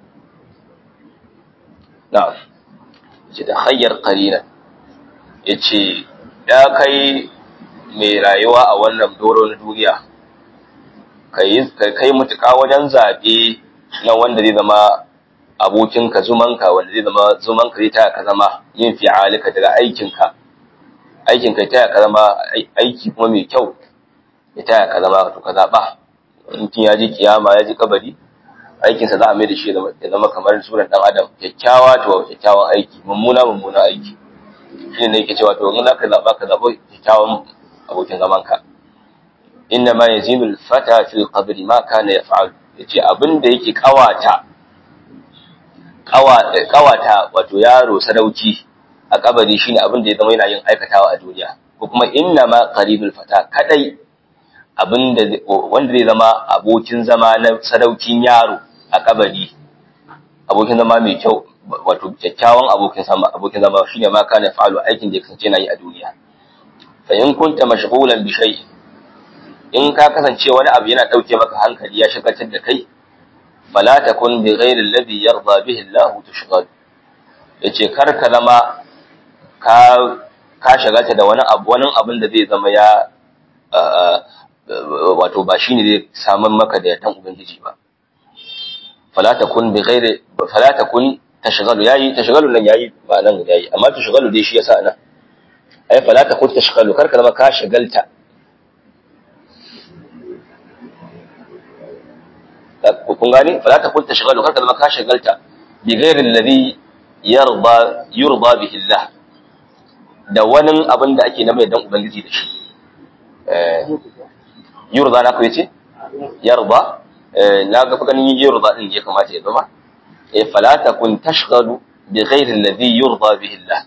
نعم تتخير قليلا yace ya kai mai rayuwa a wannan doro na duniya kai kai mutuka wajen zabe na wanda zai zama abokinka zumanka wanda zai zama zumanka zai taya ka zama yin fi'alika daga aikinka aikinka taya ka zama aiki kuma mai kyau ya taya ka zama to ka zaɓa mutum ya ji kiyama ya ji kabari aikinsa za a mai da shi ya zama kamar suran ɗan adam kyakkyawa to kyakkyawan aiki mummuna mummuna aiki shi ne yake cewa to in za ka zaɓa ka zaɓa kyakkyawan abokin zaman ka inna ma yazinu al-fata fil qabri ma kana yaf'al yace abin da yake kawata kawata wato yaro sadauki a kabari shine abin da ya zama yana yin aikatawa a duniya ko kuma inna ma qaribul fata kadai abinda wanda zai zama abokin zama na sadaukin yaro a kabari abokin zama mai kyau wato kyakkyawan abokin zama abokin zama shine ma kana fa'alu aikin da ya kasance yana yi a duniya fa in kunta mashghulan bi shay'in in ka kasance wani abu yana dauke maka hankali ya shagaltar da kai fala takun bi ghairi alladhi yarda bihi Allah tushghal yace kar ka zama ka ka shagalta da wani abu wani abin da zai zama ya wato ba shine zai samun maka da yatan ubangiji ba fala takun bi ghairi fala takun tashghalu yayi tashghalu nan yayi ba nan yayi amma tashghalu dai shi yasa nan ai fala takun tashghalu karka zama ka shagalta kun gane fala takun tashghalu karka zama ka shagalta bi ghairi alladhi yarda yurda bihi Allah da wani abin da ake na mai dan ubangiji da shi yurda na ku yace yarda na ga ganin yurda din ya kamata ya zama eh fala takun tashghalu bi ghairi alladhi yurda bihi Allah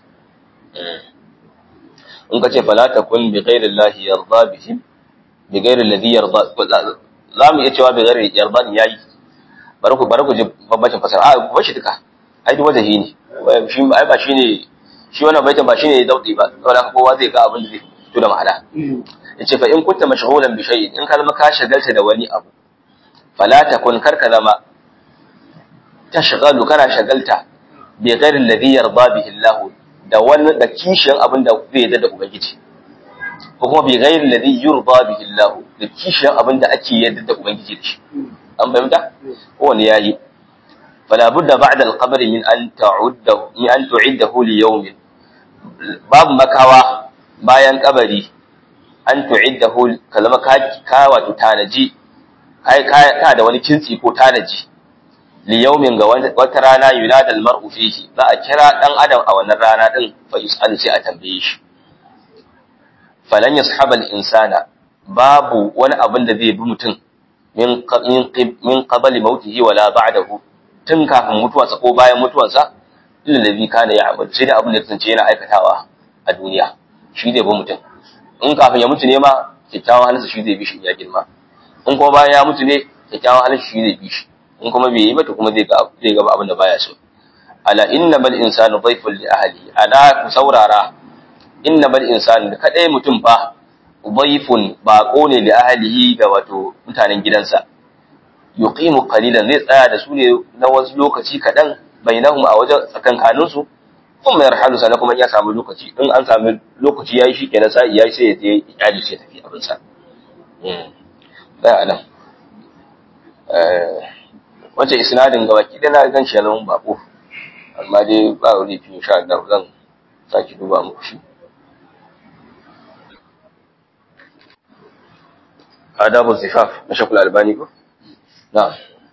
in ka ce fala takun bi ghairi Allah yarda bihi bi ghairi alladhi yarda za mu iya cewa bi ghairi yarda ne yayi bari ku bari ku ji babbacin fasara a ku bashi duka ai duk wajahi ne shi ai ba shine shi wannan baitin ba shine daudi ba saboda kowa zai ga abin da zai fito da ma'ana yace fa in kunta mashghulan bi shay'in in ka zama ka shagalta da wani abu fala takun karka zama tashghalu kana shagalta bi ghairi alladhi yarda bihi Allah da wani da kishiyan abin da zai yarda da ubangiji ko kuma bi ghairi alladhi yurda bihi Allah da kishiyan abin da ake yarda da ubangiji da shi an fahimta ko wani yayi fala budda ba'da al-qabr min an ta'udda min an tu'iddahu li yawmin babu makawa bayan kabari an tu'iddahu kalama ka ka wato tanaji kai ka da wani kintsi ko tanaji li yawmin ga wata rana yunada al-mar'u fihi za a kira dan adam a wannan rana din fa yus'alu sai a tambaye shi falan yashabal insana babu wani abin da zai bi mutum min min qabli mautihi wala ba'dahu tun kafin mutuwarsa ko bayan mutuwarsa illa ladhi kana ya'mal sai da abin da tsince yana aikatawa a duniya shi zai bi mutum in kafin ya mutu ne ma kyakkyawan halinsa shi zai bi shi ya girma in kuma bayan ya mutu ne kyakkyawan halin shi zai bi shi in kuma bai yi ba to kuma zai ga zai ga abin da baya so ala innamal insanu dhayfun li ahli ala ku saurara innamal insanu da kadai mutum fa dhayfun baqo ne li ahlihi ga wato mutanen gidansa yuqimu qalilan zai tsaya da su ne na wasu lokaci kadan bainahum a wajen tsakankanin su kuma yarhalu sana kuma ya samu lokaci in an samu lokaci yayi shi kenan sai yayi sai ya je iyali sai tafi abin sa mm da anan eh wace isnadin ga baki da na gan shi nan bako amma dai ba wani fi insha Allah zan saki duba muku shi adabu zifaf na shakul albani ko na'am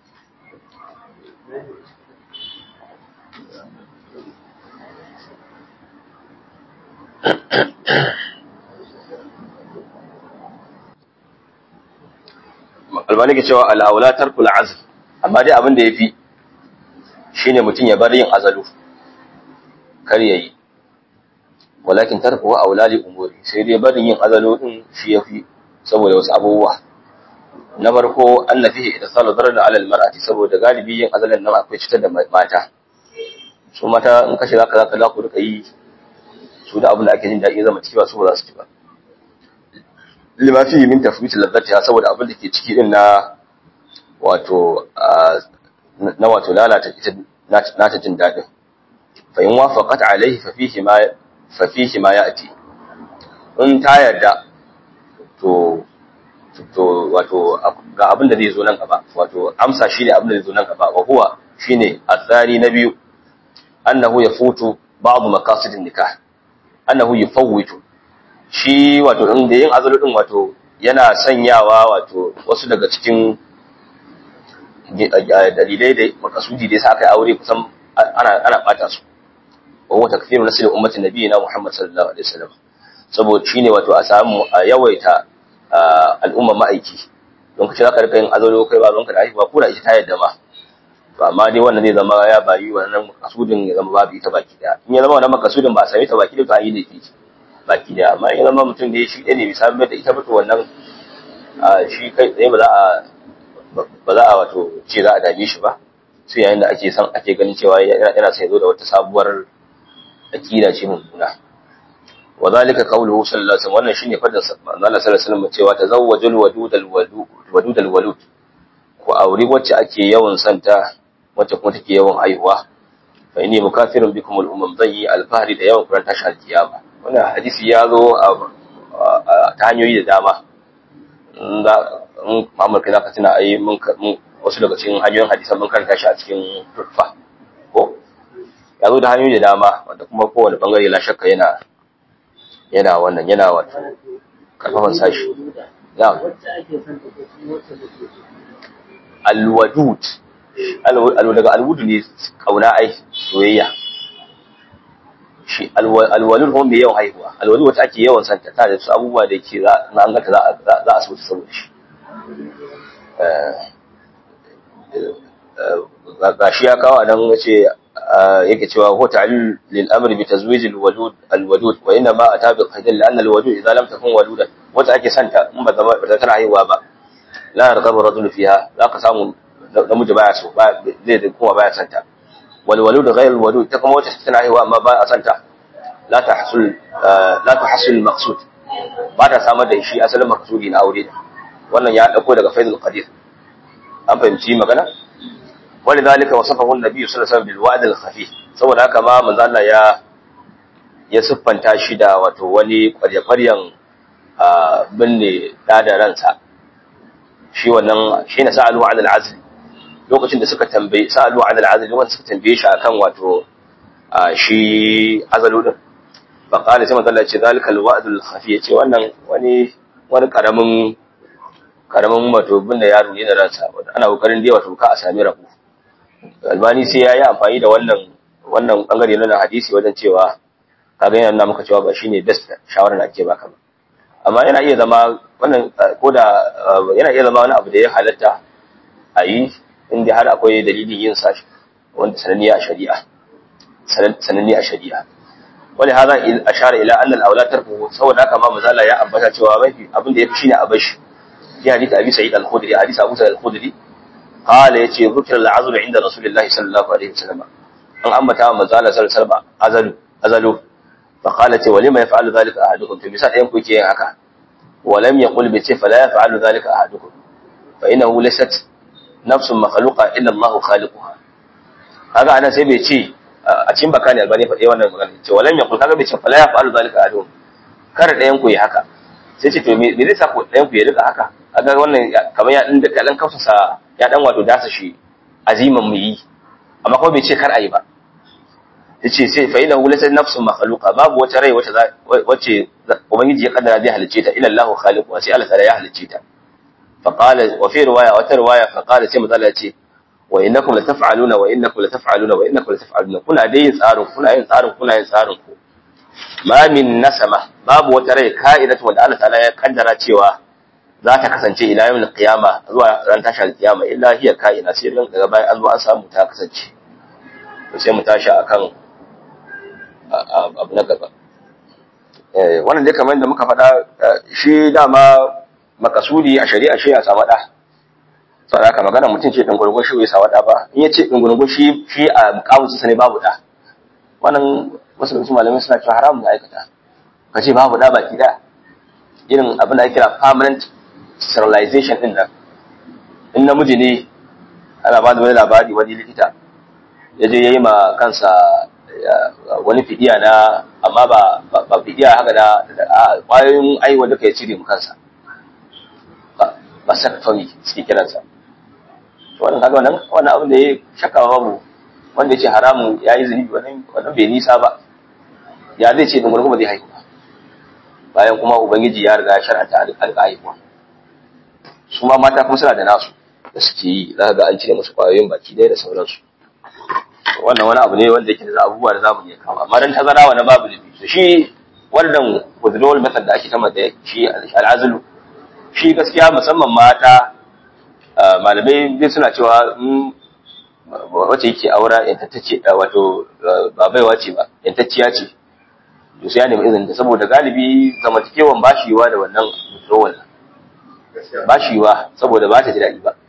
albani ke cewa al'aula tarkul azl amma dai abin da yafi shine mutum ya bar yin azalu kar yayi walakin tarku aula li umuri sai dai barin yin azalu din shi yafi saboda wasu abubuwa na farko anna fihi idsalu darar ala almar'ati saboda galibi yin azalan nan akwai cutar da mata su mata in kace zaka zaka za ku rika yi su da abin da ake jin daɗi zama ciki ba su ba za su ci ba lima fi min tafwit ladzatiha saboda abin da ke ciki din na wato na wato lalata ita nata jin daɗin fa in wafaqat alaihi fa fihi ma fa fihi ma ya'ti in ta yarda to to wato ga abin da zai zo nan gaba wato amsa shine abin da zai zo nan gaba wa huwa shine athari na biyu annahu yafutu ba'd maqasidin nikah annahu yufawwitu shi wato in da yin azalu din wato yana sanyawa wato wasu daga cikin dalilai da makasudi da yasa aka yi aure kusan ana ana bata su wa huwa takfiru nasl ummati nabiyina Muhammad sallallahu alaihi wasallam saboda shine wato a samu a yawaita al'umma ma'aiki don kace zaka rika yin azalo kai ba zonka da haihuwa ko da ita ta yadda ma to amma dai wannan zai zama ya bayi wannan makasudin ya zama babu ita baki daya in ya zama wannan makasudin ba a same ta baki da ta yi ne baki daya amma in ya zama mutum da ya shi ɗaya ne bai samu da ita ba to wannan shi kai tsaye ba za a ba za a wato ce za a dame shi ba sai yayin da ake san ake ganin cewa yana sai zo da wata sabuwar akida ce mummuna wa zalika qawluhu sallallahu alaihi wasallam wannan shine fadar Allah sallallahu alaihi wasallam cewa tazawwajul wadud al wadud al walud ku auri wacce ake yawan santa wacce kuma take yawan haihuwa fa inni mukafirun bikum al umam zai alfahari da yawan kuran tashi alkiyama wannan hadisi ya zo ta hanyoyi da dama in Muhammad kai zaka tuna ai mun wasu daga cikin hanyoyin hadisan mun karanta shi a cikin turfa ko ya zo da hanyoyi da dama wanda kuma kowane bangare la shakka yana yana wannan yana wato karfafan sashi na'am alwadud alwadud daga alwudu ne kauna ai soyayya shi alwalud kuma mai yawan haihuwa alwalud wata ake yawan santa ta da su abubuwa da ke za an gata za a so ta saboda shi ga shi ya kawo nan ya ce yake cewa ko ta'lil lil amri bi tazwij al walud al walud wa inna ma ata bi qaidin la anna al walud idza lam takun waludan wata ake santa in ba zama ba tana haihuwa ba la yarqabu rajul fiha za ka samu namiji baya so ba zai da kuma baya santa wal walud ghayr al walud ta kuma wata tana haihuwa amma ba a santa la tahsul la tahsul al maqsud ba ta samar da shi asalin maqsudi na aure wannan ya dauko daga faidul qadir an fahimci magana ولذلك وصفه النبي صلى الله عليه وسلم بالوعد الخفي saboda haka ma manzo Allah ya ya siffanta shi da wato wani ƙwarya-ƙwaryan binne da da ransa shi wannan shi ne sa'alu ala al-azl lokacin da suka tambaye sa'alu ala al-azl wanda suka tambaye shi akan wato shi azalu din fa qala sai manzo Allah ya ce zalika al-wa'd al-khafi ya ce wannan wani wani karamin karamin wato binne yaro ne da ransa ana kokarin dai wato ka a sami rabu albani sai ya yi amfani da wannan wannan bangare na hadisi wajen cewa kaga yana nuna maka cewa ba shine best shawarar da ake baka ba amma yana iya zama wannan ko da yana iya zama wani abu da ya halatta a yi inda har akwai dalilin yin sa wanda sananniya a shari'a sananniya a shari'a wani haza ashara ila anna al-aula tarfuhu saboda haka ma mazala ya ambata cewa mafi abin da yafi shine a bashi fi hadith abi sa'id al-khudri hadith abu sa'id al-khudri qala yace zikr al-azl inda rasulullahi sallallahu alaihi wasallam an ambata wa mazala sallallahu alaihi wasallam azalu azalu fa qala ce walima yaf'alu dhalika ahadukum to misal ɗayan ku yake yin haka ولم يقل بيتي فلا يفعل ذلك أحدكم فإنه ليست نفس مخلوقة إلا الله خالقها هذا أنا سيبي شيء a cikin bakani albani faɗe wannan magana ce walam yaqul kaga bai ce fala yaf'alu zalika ahadun kar ɗayan ku yi haka sai ce to me zai sa ku ɗayan ku ya rika haka kaga wannan kamar ya dan da dan kausasa ya dan wato dasa shi aziman mu yi amma kuma bai ce kar ayi ba yace sai fa ila laysa nafsun makhluqa babu wata rai wacce wacce ubangiji ya kaddara zai halice ta ila Allah khaliqu sai Allah ta'ala ya halice ta fa qala wa fi riwaya wata riwaya fa qala sai mazalla yace wa innakum lataf'aluna wa innakum lataf'aluna wa innakum lataf'aluna kuna dai yin tsarin kuna yin tsarin kuna yin tsarin ku ma min nasama babu wata rai ka'idatu wanda Allah ta'ala ya kaddara cewa za ta kasance ila yawmil qiyama zuwa ran tashar qiyama illa hiya ka'ina sai daga bayan an zo an samu ta kasance sai mu tashi akan abu na gaba wannan dai kamar da muka faɗa shi dama makasudi a shari'a shi ya samu ɗa saboda haka magana mutum ce ɗungurungun shi bai samu ɗa ba in ya ce ɗungurungun shi shi a kawunsa sa ne babu ɗa wannan wasu mutum malamai suna cewa haramun da aikata ka ce babu ɗa baki ɗaya irin abin da ake kira permanent sterilization ɗin nan in namiji ne ana ba da wani labari wani likita ya je ya yi ma kansa wani fidiya na amma ba ba fidiya haka da kwayoyin aiwa duka ya cire mu kansa ba sa fami suke kiransa to wannan kaga wannan wannan abin da ya shakka babu wanda yace haramun yayi zunubi wannan wannan bai nisa ba ya zai ce dungurgu ba zai haihu ba bayan kuma ubangiji ya riga ya shar'anta alƙaiwa su ma mata kuma suna da nasu da suke yi za ga an cire musu kwayoyin baki ɗaya da sauransu wannan wani abu ne wanda yake da abubuwa da zamu iya kawo amma dan tazara wani babu da to shi wannan withdrawal method da ake ta mata shi al'azlu shi gaskiya musamman mata malamai dai suna cewa wacce yake aura yantacce wato ba baiwa ce ba yantacciya ce to sai ya nemi izinin ta saboda galibi zamantakewan ba shi yiwa da wannan withdrawal ba shi yiwa saboda ba ta ji daɗi ba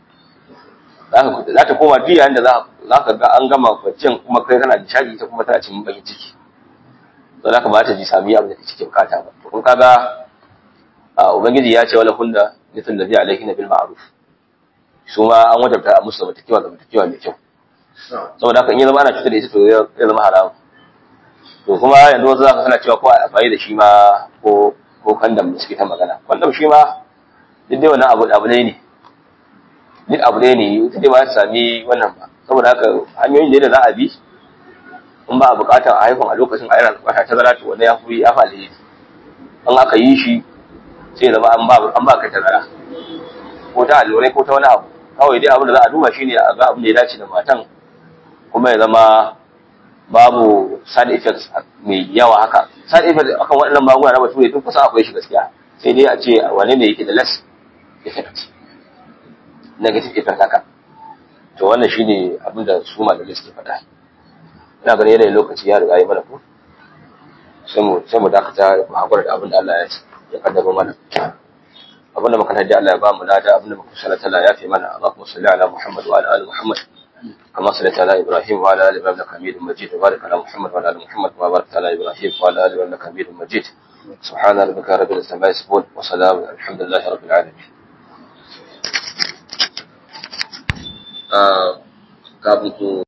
za ta koma duk yayin da za ka ga an gama kwanciyar kuma kai kana nishadi ta kuma tana cikin bakin ciki to za ka ba ta ji sami abin da take bukata ba to kun kaga ubangiji ya ce wala hunna mithlu ladhi alayhi bil ma'ruf su ma an wajabta musu zamantakewa zamantakewa mai kyau saboda haka in ya zama ana cutar da ita to ya zama haram to kuma yanzu wasu za ka sana cewa ko a amfani da shi ma ko ko kandam da suke ta magana kandam shi ma duk dai wannan abu abu ne duk abu ne ne ita dai ba ta sami wannan ba saboda haka hanyoyin da za a bi in ba a bukatar a haifan a lokacin a yana bukata ta zara to wanda ya fi ya fa alheri in aka yi shi sai zama an ba an ba ka tazara ko ta allurai ko ta wani abu kawai dai abin da za a duba shine a ga abin da ya dace da matan kuma ya zama babu side effects mai yawa haka side effects akan waɗannan magunguna na bature duk kusa akwai shi gaskiya sai dai a ce wane ne yake da less effect negative effect haka to wannan shine abin da su malamai suke faɗa ina ganin yanayin lokaci ya riga yi mana ko sai mu sai mu dakata mu hakura da abin da Allah ya ce ya kaddaro mana abin da muka hajji Allah ya ba mu lada abin da muka sallata Allah ya fi mana Allahumma salli ala Muhammad wa ala ali Muhammad كما صليت على ابراهيم وعلى ال ابراهيم انك حميد مجيد وبارك على محمد وعلى ال محمد كما باركت على ابراهيم وعلى ال ابراهيم انك حميد مجيد سبحان ربك رب العزه عما يصفون وسلام الحمد لله رب العالمين kafin ku